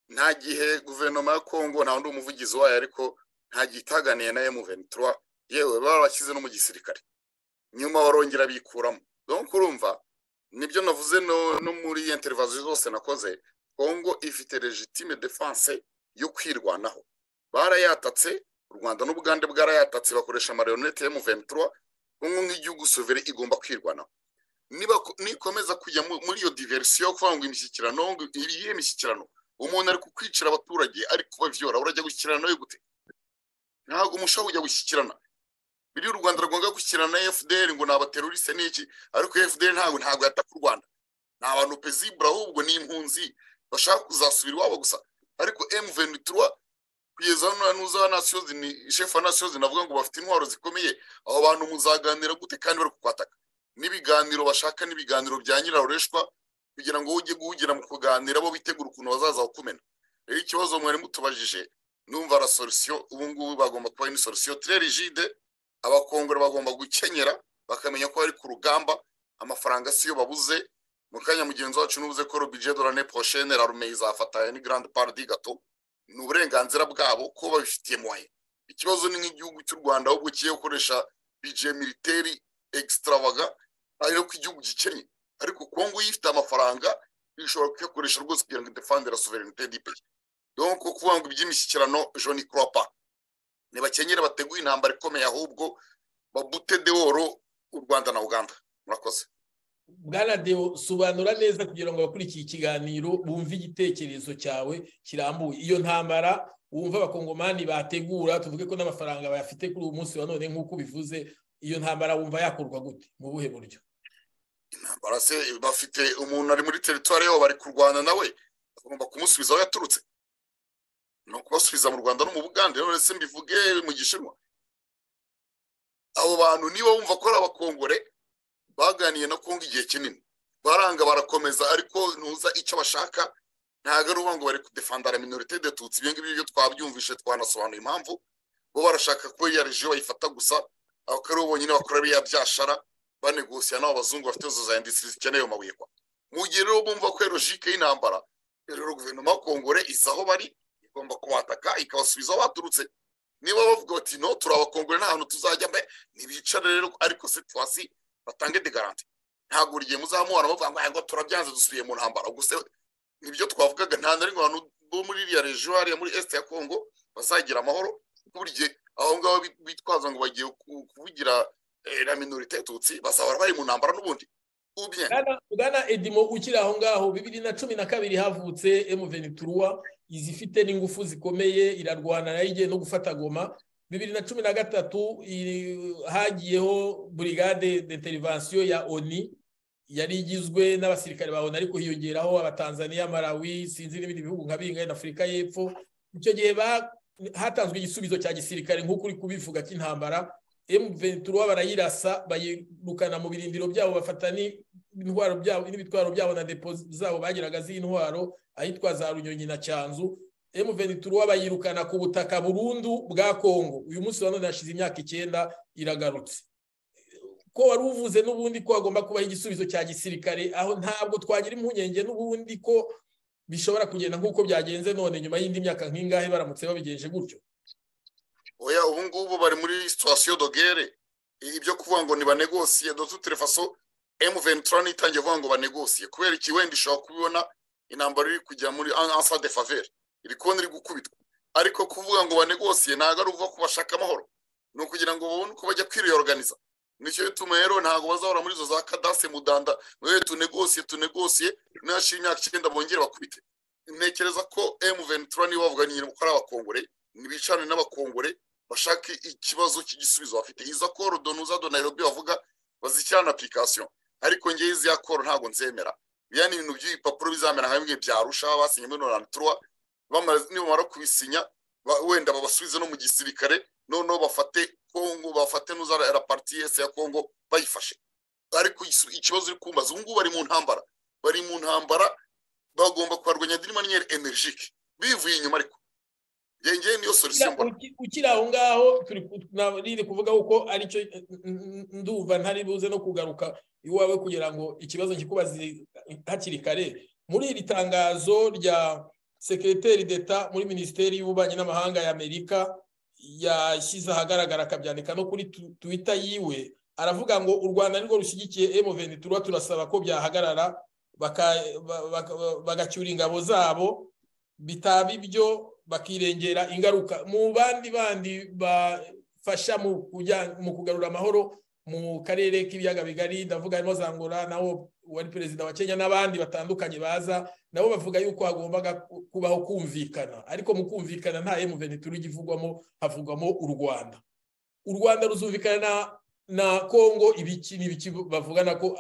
nta gihe guverinoma ya kongo nta wundi umuvugizi wayo ariko nta gihe itaganiye na emuventura yewe barabashyize no mu gisirikare nyuma barongera bikuramo dore urumva nibyo navuze no muri interivaziyo zose nakoze kongo ifite legitime defanse yo kwirwanaho barayatatse u rwanda n'ubugande bwarayatatse bakoresha amarayonete ya muventura umwe nk'igihugu sovere igomba kwirwanaho nikomeza kujya muri iyo diverisiyo kuvuga ngo imishyikirano iriye imishyikirano umuntu ari kukwicira abaturage ari kubavyora urajya gushyikirana nawe gute ntabwo umushobora kujya gushyikirana biri u rwanda rwanga gushyikirana na fdr ngo ni abateroriste n'iki ariko fdr ntabwo ntabwo yataka u rwanda ni abantu pezibura ahubwo ni impunzi bashaka kuzasubira iwabo gusa ariko m23 kugeza hano nuza wa nasiyozi ni shefu wa nasiyozi navuga ngo bafite intwaro zikomeye abo bantu muzaganira gute kandi bari kukwataka n'ibiganiro bashaka n'ibiganiro bya nyirarureshwa kugira ngo ujye guhugira mu kuganira bo bitegura ukuntu bazaza bakumena rero ikibazo mwari mutubajije numva la solusiyo ubu ngubu bagomba kuba ni solusiyo très rigide abakongore bagomba gukenyera bakamenya ko bari ku rugamba amafaranga siyo babuze mu kanya mugenzi wacu n'ubuze ko robije de l'année prochaine l'armée izafatanya ni grande part du gâteau ni uburenganzira bwabo ko babifitiye moye ikibazo ni nk'igihugu cy'u rwanda ahubwo kigiye gukoresha bije militeri egisitarabaga ariyo ko igihugu gikenye ariko kongo iyo ifite amafaranga ishobora kuyakoresha rwose kugira ngo idefandire suverenite dipe yo ni ukuvuga ngo iby'imishyikirano joni kuropa ntibakenyere bateguye intambara ikomeye ahubwo babute deworo u rwanda na uganda murakoze bwana deo sobanura neza kugira ngo abakurikiye ikiganiro bumve igitekerezo cyawe kirambuye iyo ntambara wumva abakongomani bategura tuvuge ko n'amafaranga bayafite kuri uwo munsi wa none nk'uko ubivuze iyo ntambara wumva yakorwa gute mu buhe buryo intambara se bafite umuntu ari muri teritwari yabo bari kurwana nawe bagomba kumusubiza aho yaturutse ni ukubasubiza mu rwanda no mu bugande none se mbivuge mu gishinwa abo bantu niba wumva ko ari abakongore baganiye na kongo igihe kinini baranga barakomeza ariko ntuza icyo bashaka ntabwo ari ngo bari kudefandara minorite de tutsi ibyo ngibyo twabyumvishe twanasobanuye impamvu bo barashaka ko ya rejiyo bayifata gusa abakari bo bonyine bakora biriya byashara banegosiya n'abo bazungu bafite zo za indisitiri zikeneye ayo mabuye kwa mu gihe rero bumva ko logike y'intambara rero guverinoma ya kongore iza aho bari igomba kubataka ikabasubiza aho baturutse niba bavuga bati no turi abakongore nta hantu tuzajya mbe ntibicare rero ariko situwasi batange de garanti ntabwo buri gihe muzamuhana bavuga ngo ngo turabyanze dusubiye mu ntambara gusa nibyo twavugaga nta na rimwe abantu bo muri iriya rejiyo hariya muri esite ya kongo bazagira amahoro buri gihe aho ngaho bitwaza ngo bagiye kuvugira na minorite tutsi bazahora bari mu ntambara n'ubundi bwana edimo ukiri aho ngaho bibiri na cumi na kabiri havutse emuvenituruwa izi ifite n'ingufu zikomeye irarwana nayo igiye no gufata goma bibiri na cumi na gatatu hagiyeho burigade d'intervention ya oni yari igizwe n'abasirikare ba oni ariko hiyongeraho abatanzaniya marawi sinzi n'ibindi bihugu nka bingahe na afurika y'epfo icyo gihe hatanzwe igisubizo cya gisirikare nk'uko uri kubivuga cy'intambara emuventura barayirasa bayirukana mu birindiro byabo bafata n'intwaro byabo n'ibitwaro byabo na depo zabo bagiraga z'intwaro ahitwa za runyonyi na cyanzu emuvenituruwa bayirukana ku butaka burundu bwa kongo uyu munsi wa none yashize imyaka icyenda iragarutse ko wari uvuze n'ubundi ko hagomba kubaho igisubizo cya gisirikare aho ntabwo twagira impungenge n'ubundi ko bishobora kugenda nk'uko byagenze none nyuma y'indi myaka nk'ingahe baramutse babigenje gutyo oya ubu ngubu bari muri situwasiyo dogere ibyo kuvuga ngo ntibanegosiye dotuterefaso emuventura ntitangiye kuvuga ngo banegosiye kubera iki wenda ishobora kubibona intambara iri kujya muri ansa de faveri iri kubona iri gukubitwa ariko kuvuga ngo banegosiye ntabwo ari ukuvuga ko bashaka amahoro ni ukugira ngo babone uko bajya kwiriyoruganiza nicyo bituma rero ntabwo bazahora muri izo za kadase mudanda mwe tunegosiye tunegosiye ntihashire imyaka icyenda bongere bakubite ntekereza ko emu ventura niba bavuga ni ko ari abakongore ntibicane n'abakongore bashake ikibazo cy'igisubizo bafite iza koro donuza do nairobi bavuga bazishyira na apurikasiyo ariko ngewe izi ya koro ntabwo nzemera biriya ni ibintu by'ibipapuro bizamera hamwe byarusha basinye muri nonani turuwa nibamara kubisinya wenda babasubize no mu gisirikare noneho bafate kongo bafate n'uzara pariti yese ya kongo bayifashe ariko ikibazo uri kumbaza ubu ngubu bari mu ntambara bari mu ntambara bagomba kubarwanya de maniyeri enerijike bivuye inyuma ariko ngenge niyo solisiyo mbona ukiri aho ngaho turi kuvuga ko aricyo ndumva ntari buze no kugaruka iwawe kugira ngo ikibazo nkikubaze hakiri kare muri iri tangazo rya sekiriteri d'eta muri minisiteri y'ububanyi n'amahanga y'amerika yashyize ahagaragara akabyandika no kuri twita yiwe aravuga ngo u rwanda nirwo rushyigikiye emuveni turuwa turasaba ko byahagarara bagacyura ingabo zabo bitaba ibyo bakirengera ingaruka mu bandi bandi bafasha mu kugarura amahoro mu karere k'ibiyaga bigari ndavuga harimo zangura nawo wari perezida wa kenya n'abandi batandukanye baza nabo bavuga yuko hagombaga kubaho kumvikana ariko mu kumvikana nta emuvenituri igivugwamo havugwamo u rwanda u rwanda ruzumvikana na kongo ibiki n'ibiki bavugana ko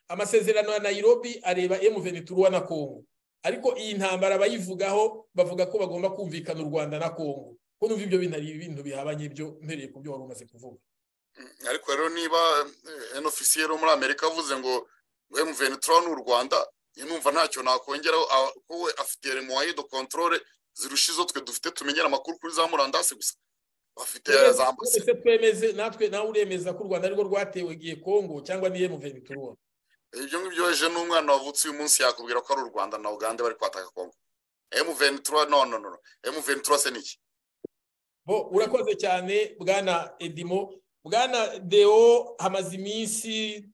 amasezerano ya nayirobi areba emuvenituri wa na kongo ariko iyi ntambara bayivugaho bavuga ko bagomba kumvikana u rwanda na kongo ko numva ibyo bintu ari ibintu bihabanye ibyo mpereye ku byo wari umaze kuvuga ariko rero niba enofisiyeri wo muri amerika avuze ngo emuventura ni u rwanda numva ntacyo nakongeraho ko we afite remuwayido kontorore zirusha izo twe dufite tumenyera amakuru kuri za murandasi gusa bafite za ambasade twemeze natwe nawe uremeza ko u rwanda arirwo rwatewe igihe kongo cyangwa ni emuventura ibyo ngibyo weje n'umwana wavutse uyu munsi yakubwira ko ari u rwanda na uganda bari kwataka kongo emuventura no no no emuventura se ni iki urakoze cyane bwana edimo bwana deo hamaze iminsi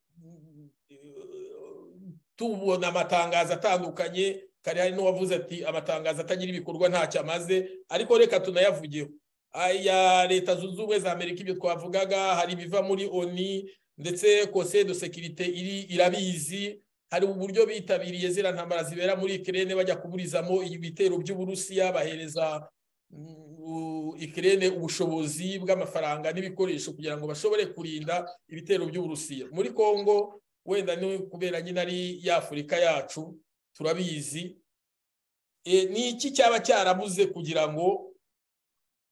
tubona amatangazo atandukanye kare hari n'uwavuze ati amatangazo atagira ibikorwa ntacyo amaze ariko reka tunayavugeho aya leta zunze ubumwe za amerika ibyo twavugaga hari ibiva muri oni ndetse kose de sekirite iri irabizi hari uburyo bitabiriye ziriya ntambara zibera muri ikirere bajya kuburizamo ibitero by'uburusiya bahereza ikirere ubushobozi bw'amafaranga n'ibikoresho kugira ngo bashobore kurinda ibitero by'uburusiya muri congo wenda ni kubera nyine ari y'afurika yacu turabizi ni iki cyaba cyarabuze kugira ngo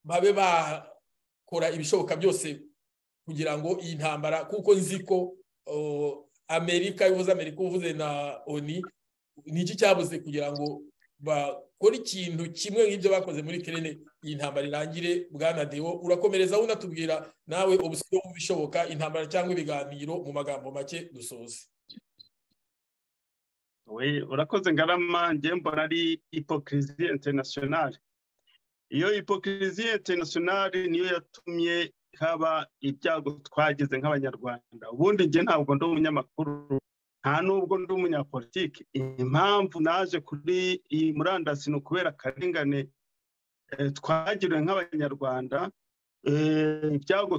babe bakora ibishoboka byose kugira ngo iyi ntambara kuko nzi ko amerika uvuze amerika uvuze na oni ni iki cyabuze kugira ngo bakora ikintu kimwe nk'ibyo bakoze muri kerene iyi ntambara irangire bwanadiwo urakomereza unatubwira nawe ubusiyo w'ibishoboka intambara cyangwa ibiganiro mu magambo make dusoze urakoze ngarama mbona ari ipokiriziye interinasiyonari iyo ipokiriziye interinasiyonari niyo yatumye haba ibyago twagize nk'abanyarwanda ubundi njye ntabwo ndi umunyamakuru nta nubwo ndi umunyapolitiki impamvu naje kuri iyi murandasi ni ukubera akarengane twagiriwe nk'abanyarwanda ibyago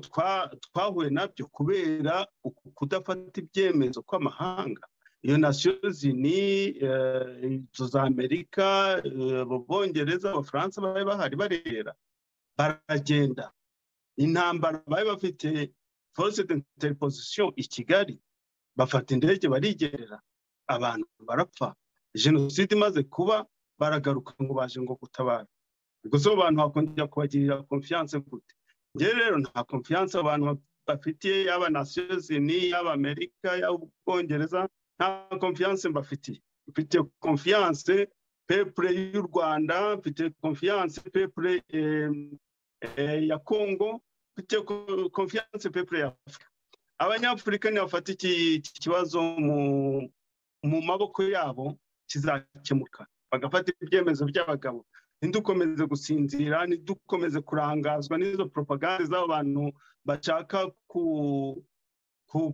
twahuye nabyo kubera kudafata ibyemezo kw'amahanga iyo nasiyo zini inzu za amerika b'ubwongereza abafaransa bari bahari barera baragenda intambara bari bafite force de interposition i kigali bafata indege barigerera abantu barapfa jenoside imaze kuba baragaruka ngo baje ngo gutabara ubwo zo abantu bakongera kubagirira konfiyanse gute ngewe rero nta konfiyanse abantu bafitiye yaba nasiyo zini yaba amerika yaba ubwongereza nta konfiyanse mbafitiye mfite konfiyanse pepure y'u rwanda mfite konfiyanse pepure ya kongo mfite konfiyanse pepure ya afurika abanyafurika ntibafata iki kibazo mu maboko yabo kizakemuka bagafata ibyemezo by'abagabo ntidukomeze gusinzira ntidukomeze kurangazwa n'izo propaganda z'abantu bashaka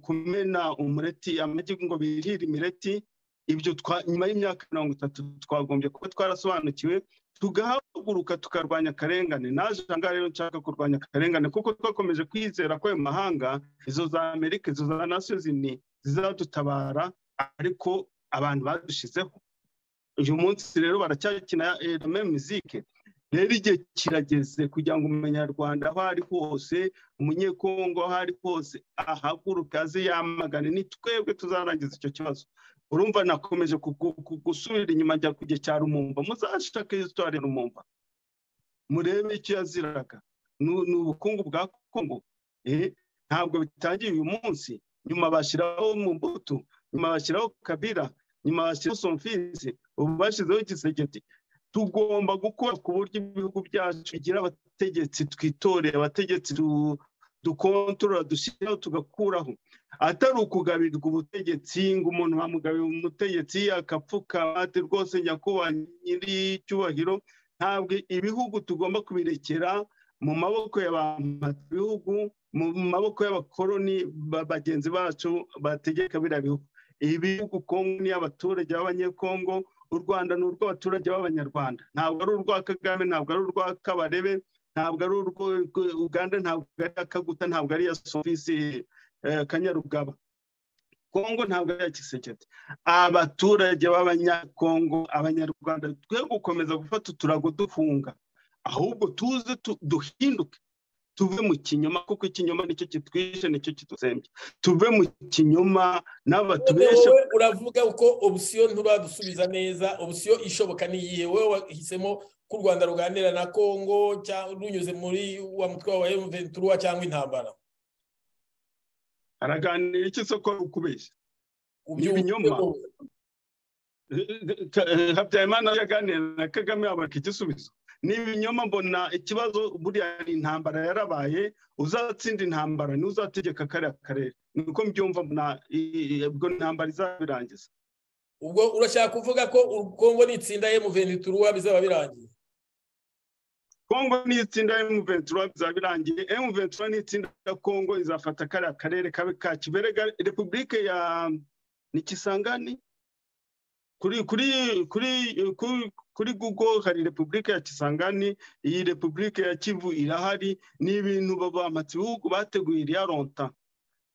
kumena umureti amagi ngo birire imireti ibyo nyuma y'imyaka mirongo itatu twagombye kuba twarasobanukiwe tugahaguruka tukarwanya akarengane naje aha rero nshaka kurwanya akarengane kuko twakomeje kwizera ko ayo mahanga izo za amerika izo za nasozi ni zizadutabara ariko abantu badushizeho uyu munsi rero baracyakina reme mizike rero igihe kirageze kugira ngo umunyarwanda aho ari hose umunyekongo aho ari hose ahaguruka azi yamagane ni twebwe tuzarangiza icyo kibazo urumva nakomeje gusubira inyuma njya kujya cya rumumba muzashake isitore rumumba murebe icyo yaziraga ni ubukungu bwa kongo ntabwo bitangiye uyu munsi nyuma bashyiraho mbuto nyuma bashyiraho kabira nyuma bashyiraho somfizi ubu bashyizeho gisegeti tugomba gukora ku buryo ibihugu byacu bigira abategetsi twitoreye abategetsi dukontorora dushyiraho tugakuraho atari ukugabirirwa ubutegetsi ngo umuntu bamugabira umutegetsi akapfukama ati rwose nyakubahwa nyir'icyubahiro ntabwo ibihugu tugomba kubirekera mu maboko bihugu mu maboko y'abakoroni bagenzi bacu bategeka biriya bihugu ibihugu kongo ni abaturage b'abanyekongo u rwanda ni urw'abaturage b'abanyarwanda ntabwo ari urwa kagame ntabwo ari urwa kabarebe ntabwo ari urwo uganda ntabwo ari akaguta ntabwo ari iya sovisi kanyarugaba kongo ntabwo ari iya kisekete abaturage b'abanyakongo abanyarwanda twe gukomeza gufata uturago duhunga ahubwo tuze duhinduke tuve mu kinyoma kuko ikinyoma nicyo kitwishe nicyo kituzembye tuve mu kinyoma n'abatubesha uravuga ko obusiyo nturadusubiza neza obusiyo ishoboka niyihe wowe wahisemo ko u rwanda ruganira na kongo runyuze muri wa mutwe wa emventura cyangwa intambara araganira icyo isoko rukubeshya ibinyoma habyarimana yaganira na kagame yabaka igisubizo ni ibinyoma mbona ikibazo buriya ni intambara yarabaye uzatsinda intambara ni uzategeka kariya karere niko mbyumva ubwo intambara izabirangiza ubwo urashaka kuvuga ko kongo n'itsinda emuventura bizaba birangiye kongo n'itsinda emuventura bizaba birangiye emuventura n'itsinda kongo izafata kariya karere kabe ka kiberega repubulike ya nikisangani kuri kuri kuri ku- kuri google hari repubulika ya kisangani iyi repubulika ya kivu irahari ni ibintu baba amatsibihugu bateguye iriya ronta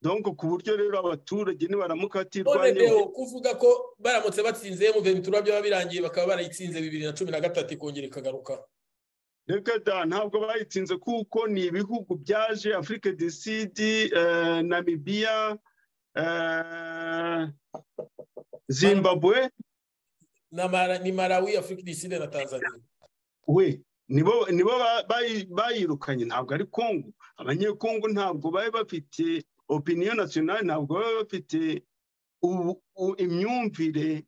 donko ku buryo rero abaturage nibaramuka none batirwanya rero kuvuga ko baramutse batsinze emuve bitura byaba birangiye bakaba barayitsinze bibiri na cumi na gatatu ikongera ikagaruka reka da ntabwo bayitsinze kuko ni ibihugu byaje afurika disidi namibiya eh, zimbabwe Ni Mara- ni marawi afurika diside na tanzania we nibo nibo ba- bayi- bayirukanye ntabwo ari kongo abanyekongo ntabwo bari bafite opiniyo nasiyonali ntabwo bari bafite ubu- u- imyumvire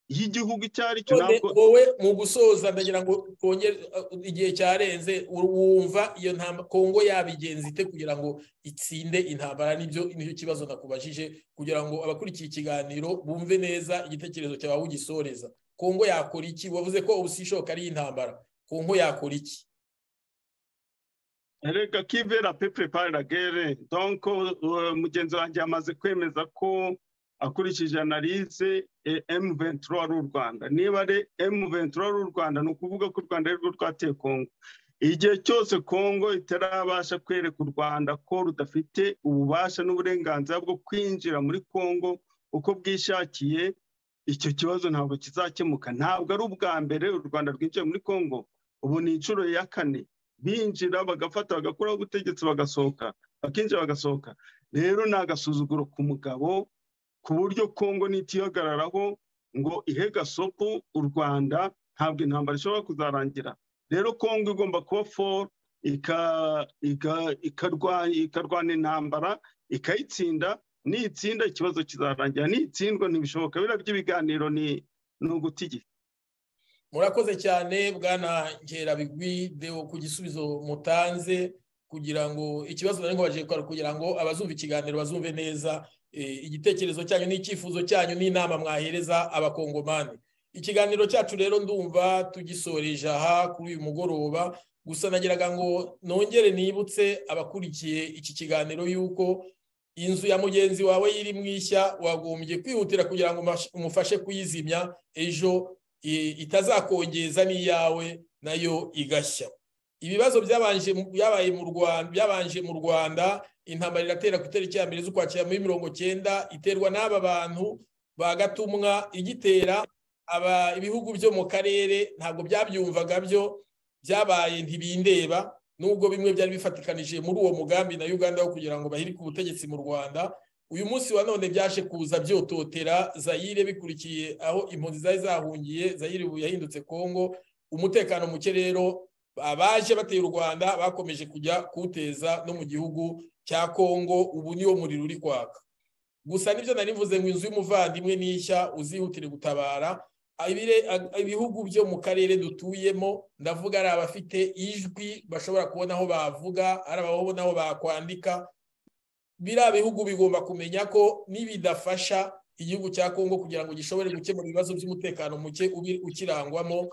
y'igihugu icyo ari cyo none ntabwo wowe mu gusoza ndagira ngo twongere uh, igihe cyarenze ur- wumva iyo ntamba- kongo yabigenza ite kugira ngo itsinde intambara nibyo nicyo kibazo nakubajije kugira ngo abakurikiye ikiganiro bumve neza igitekerezo cyawe aho ugisoreza kongo yakora iki wavuze ko ubusishoka ari intambara kongo yakora iki reka kivera pepure parira gere donko uh, mugenzi wanjye yamaze kwemeza ko akurikije analize emu ventura ari u rwanda niba ari emu ventura ari u rwanda ni ukuvuga ko u rwanda ari rwo rwateye kongo igihe cyose kongo itarabasha kwereka u rwanda ko rudafite ububasha n'uburenganzira bwo kwinjira muri kongo uko bwishakiye icyo kibazo ntabwo kizakemuka ntabwo ari ubwa mbere u rwanda rwinjiye muri kongo ubu ni inshuro ya kane binjira bagafata bagakuraho ubutegetsi bagasohoka bakinjira bagasohoka rero ni agasuzuguro ku mugabo ku buryo kongo nitihagararaho ngo ihe gasopo u rwanda ntabwo intambara ishobora kuzarangira rero kongo igomba kuba foru ika- ika- ikarwa- ikarwana intambara ikayitsinda nitsinda ikibazo kizarangira nitsindwa ntibishoboka biriya by'ibiganiro ni ni uguta igihe murakoze cyane bwana nkerabigwi deo ku gisubizo mutanze kugira ngo ikibazo nari nkubajije kwari kugira ngo abazumva ikiganiro bazumve neza eh, igitekerezo cyanyu n'icyifuzo cyanyu n'inama mwahereza abakongomani ikiganiro cyacu rero ndumva tugisoreje aha kuri uyu mugoroba gusa nagiraga ngo nongere nibutse abakurikiye iki kiganiro yuko inzu ya mugenzi wawe iri mu ishya wagombye kwihutira kugira ngo umash- umufashe kuyizimya ejo i- itazakongeza n'iyawe nayo igashya ibibazo byabanje mu- byabaye mu rwanda byabanje mu rwanda intambara iratera ku itariki ya mbere z'ukwakira muri mirongo cyenda iterwa n'aba bantu ba gatumwa igitera aba ibihugu byo mu karere ntabwo byabyumvaga byo byabaye ntibindeba nubwo bimwe byari bifatikanije muri uwo mugambi na uganda wo kugira ngo bahirike ubutegetsi mu rwanda uyu munsi wa none byaje kuza byototera zayire bikurikiye aho impunzi zari zahungiye zayire ubu yahindutse kongo umutekano muke rero abaje bateye u rwanda bakomeje kujya kuwuteza no mu gihugu cya kongo ubu niwo muriro uri kwaka gusa nibyo nari mvuze ngo inzu y'umuvandimwe n'ishya uzihutire gutabara Abire- a- ibihugu byo mu karere dutuyemo ndavuga ari abafite ijwi bashobora kubona aho bavuga ari ababona aho bakwandika biriya bihugu bigomba kumenya ko nibidafasha igihugu cya kongo kugira ngo gishobore gukemura ibibazo by'umutekano muke ubi- ukirangwamo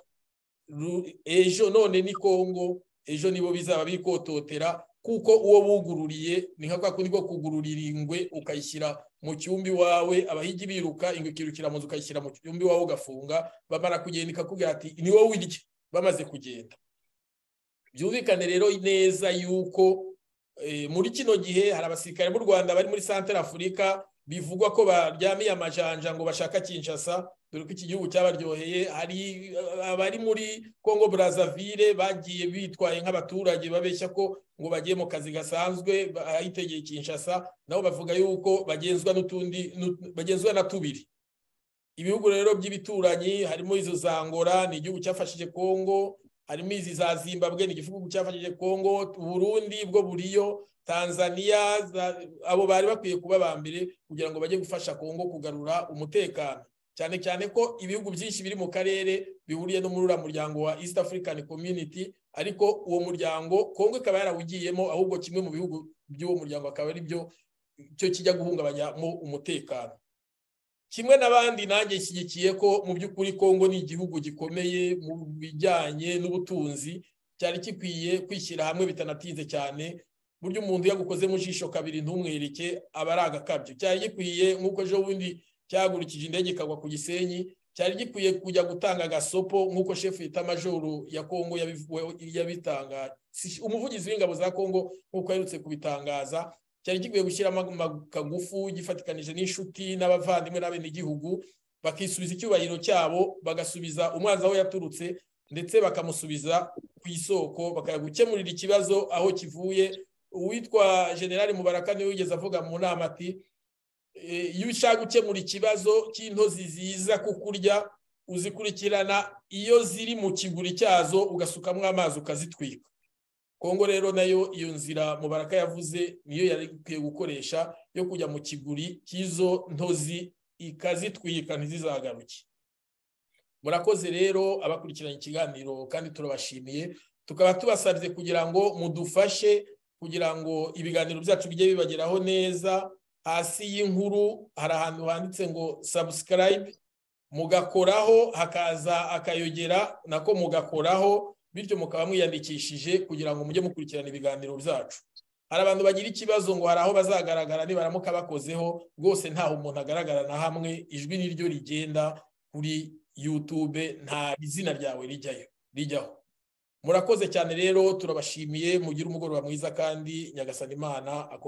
Ru- ejo none ni kongo ejo nibo bizaba bikototera kuko uwo bugururiye ni nka kwa kundi ko kugururira ingwe ukayishyira mu cyumba iwawe abahigi biruka ingwe ikirukira mu nzu ukayishyira mu cyumba iwawe ugafunga bamara kugenda ikakubwira ati ni wowe wirya bamaze kugenda byumvikane rero neza yuko Eh, muri kino gihe hari abasirikare b'u rwanda bari muri santara afurika bivugwa ko baryamiye amajanja ngo bashaka kinshasa dore ko iki gihugu cyabaryoheye hari eh, abari muri congo brazzaville bagiye bitwaye nk'abaturage babeshya ko ngo bagiye mu kazi gasanzwe ba- ahitegeye kinshasa nabo bavuga yuko bagenzwa n'utundi n'ut- bagenzwa na tubiri ibihugu rero by'ibituranyi harimo izo za ngora ni igihugu cyafashije congo harimo izi za zimbabwe ni igihugu cyafashije congo burundi bwo buriyo tanzania za- abo bari bakwiye kuba ba mbere kugira ngo bajye gufasha congo kugarura umutekano cyane cyane ko ibihugu byinshi biri mu karere bihuriye no muri uriya muryango wa east african community ariko uwo muryango congo ikaba yarawugiyemo ahubwo kimwe mu bihugu by'uwo muryango akaba ari byo cyo kijya guhungabanyamo umutekano kimwe n'abandi nanjye nshyigikiye ko mu by'ukuri kongo ni igihugu gikomeye mu bijyanye n'ubutunzi cyari gikwiye kwishyira hamwe bitanatinze cyane buryo umuntu yagukoze mu jisho kabiri ntumwereke aba ari agakabyo cyari gikwiye nk'uko ejo bundi cyahagurukije indege ikagwa ku gisenyi cyari gikwiye kujya gutanga agasopo nk'uko shefu yita majoro ya kongo yabitanga umuvugizi w'ingabo za kongo nk'uko aherutse kubitangaza cyari gikwiye gushyiramo kagufu gifatikanije n'inshuti n'abavandimwe n'abenegihugu bakisubiza icyubahiro cyabo bagasubiza umwanzi aho yaturutse ndetse bakamusubiza ku isoko bakagukemurira ikibazo aho kivuye uwitwa generale mubaraka niwe wigeze avuga mu nama ati iyo ushaka gukemura ikibazo cy'intozi ziza kukurya uzikurikirana iyo ziri mu kiguri cyazo ugasukamo amazi ukazitwika kongo rero nayo iyo nzira mubaraka yavuze niyo yari ikwiye gukoresha yo kujya mu kiguri cy'izo ntozi ikazitwika ntizizagaruke murakoze rero abakurikiranye ikiganiro kandi turabashimiye tukaba tubasabye kugira ngo mudufashe kugira ngo ibiganiro byacu bijye bibageraho neza hasi y'inkuru hari ahantu handitse ngo subscribe mugakoraho hakaza akayogera nako mugakoraho bityo mukaba mwiyandikishije kugira ngo mujye mukurikirana ibiganiro byacu hari abantu bagira ikibazo ngo hari aho bazagaragara nibaramuka bakozeho rwose ntaho umuntu agaragara na hamwe ijwi niryo rigenda kuri yutube nta izina ryawe rijyayo rijyaho murakoze cyane rero turabashimiye mugire umugoroba mwiza kandi nyagasana imana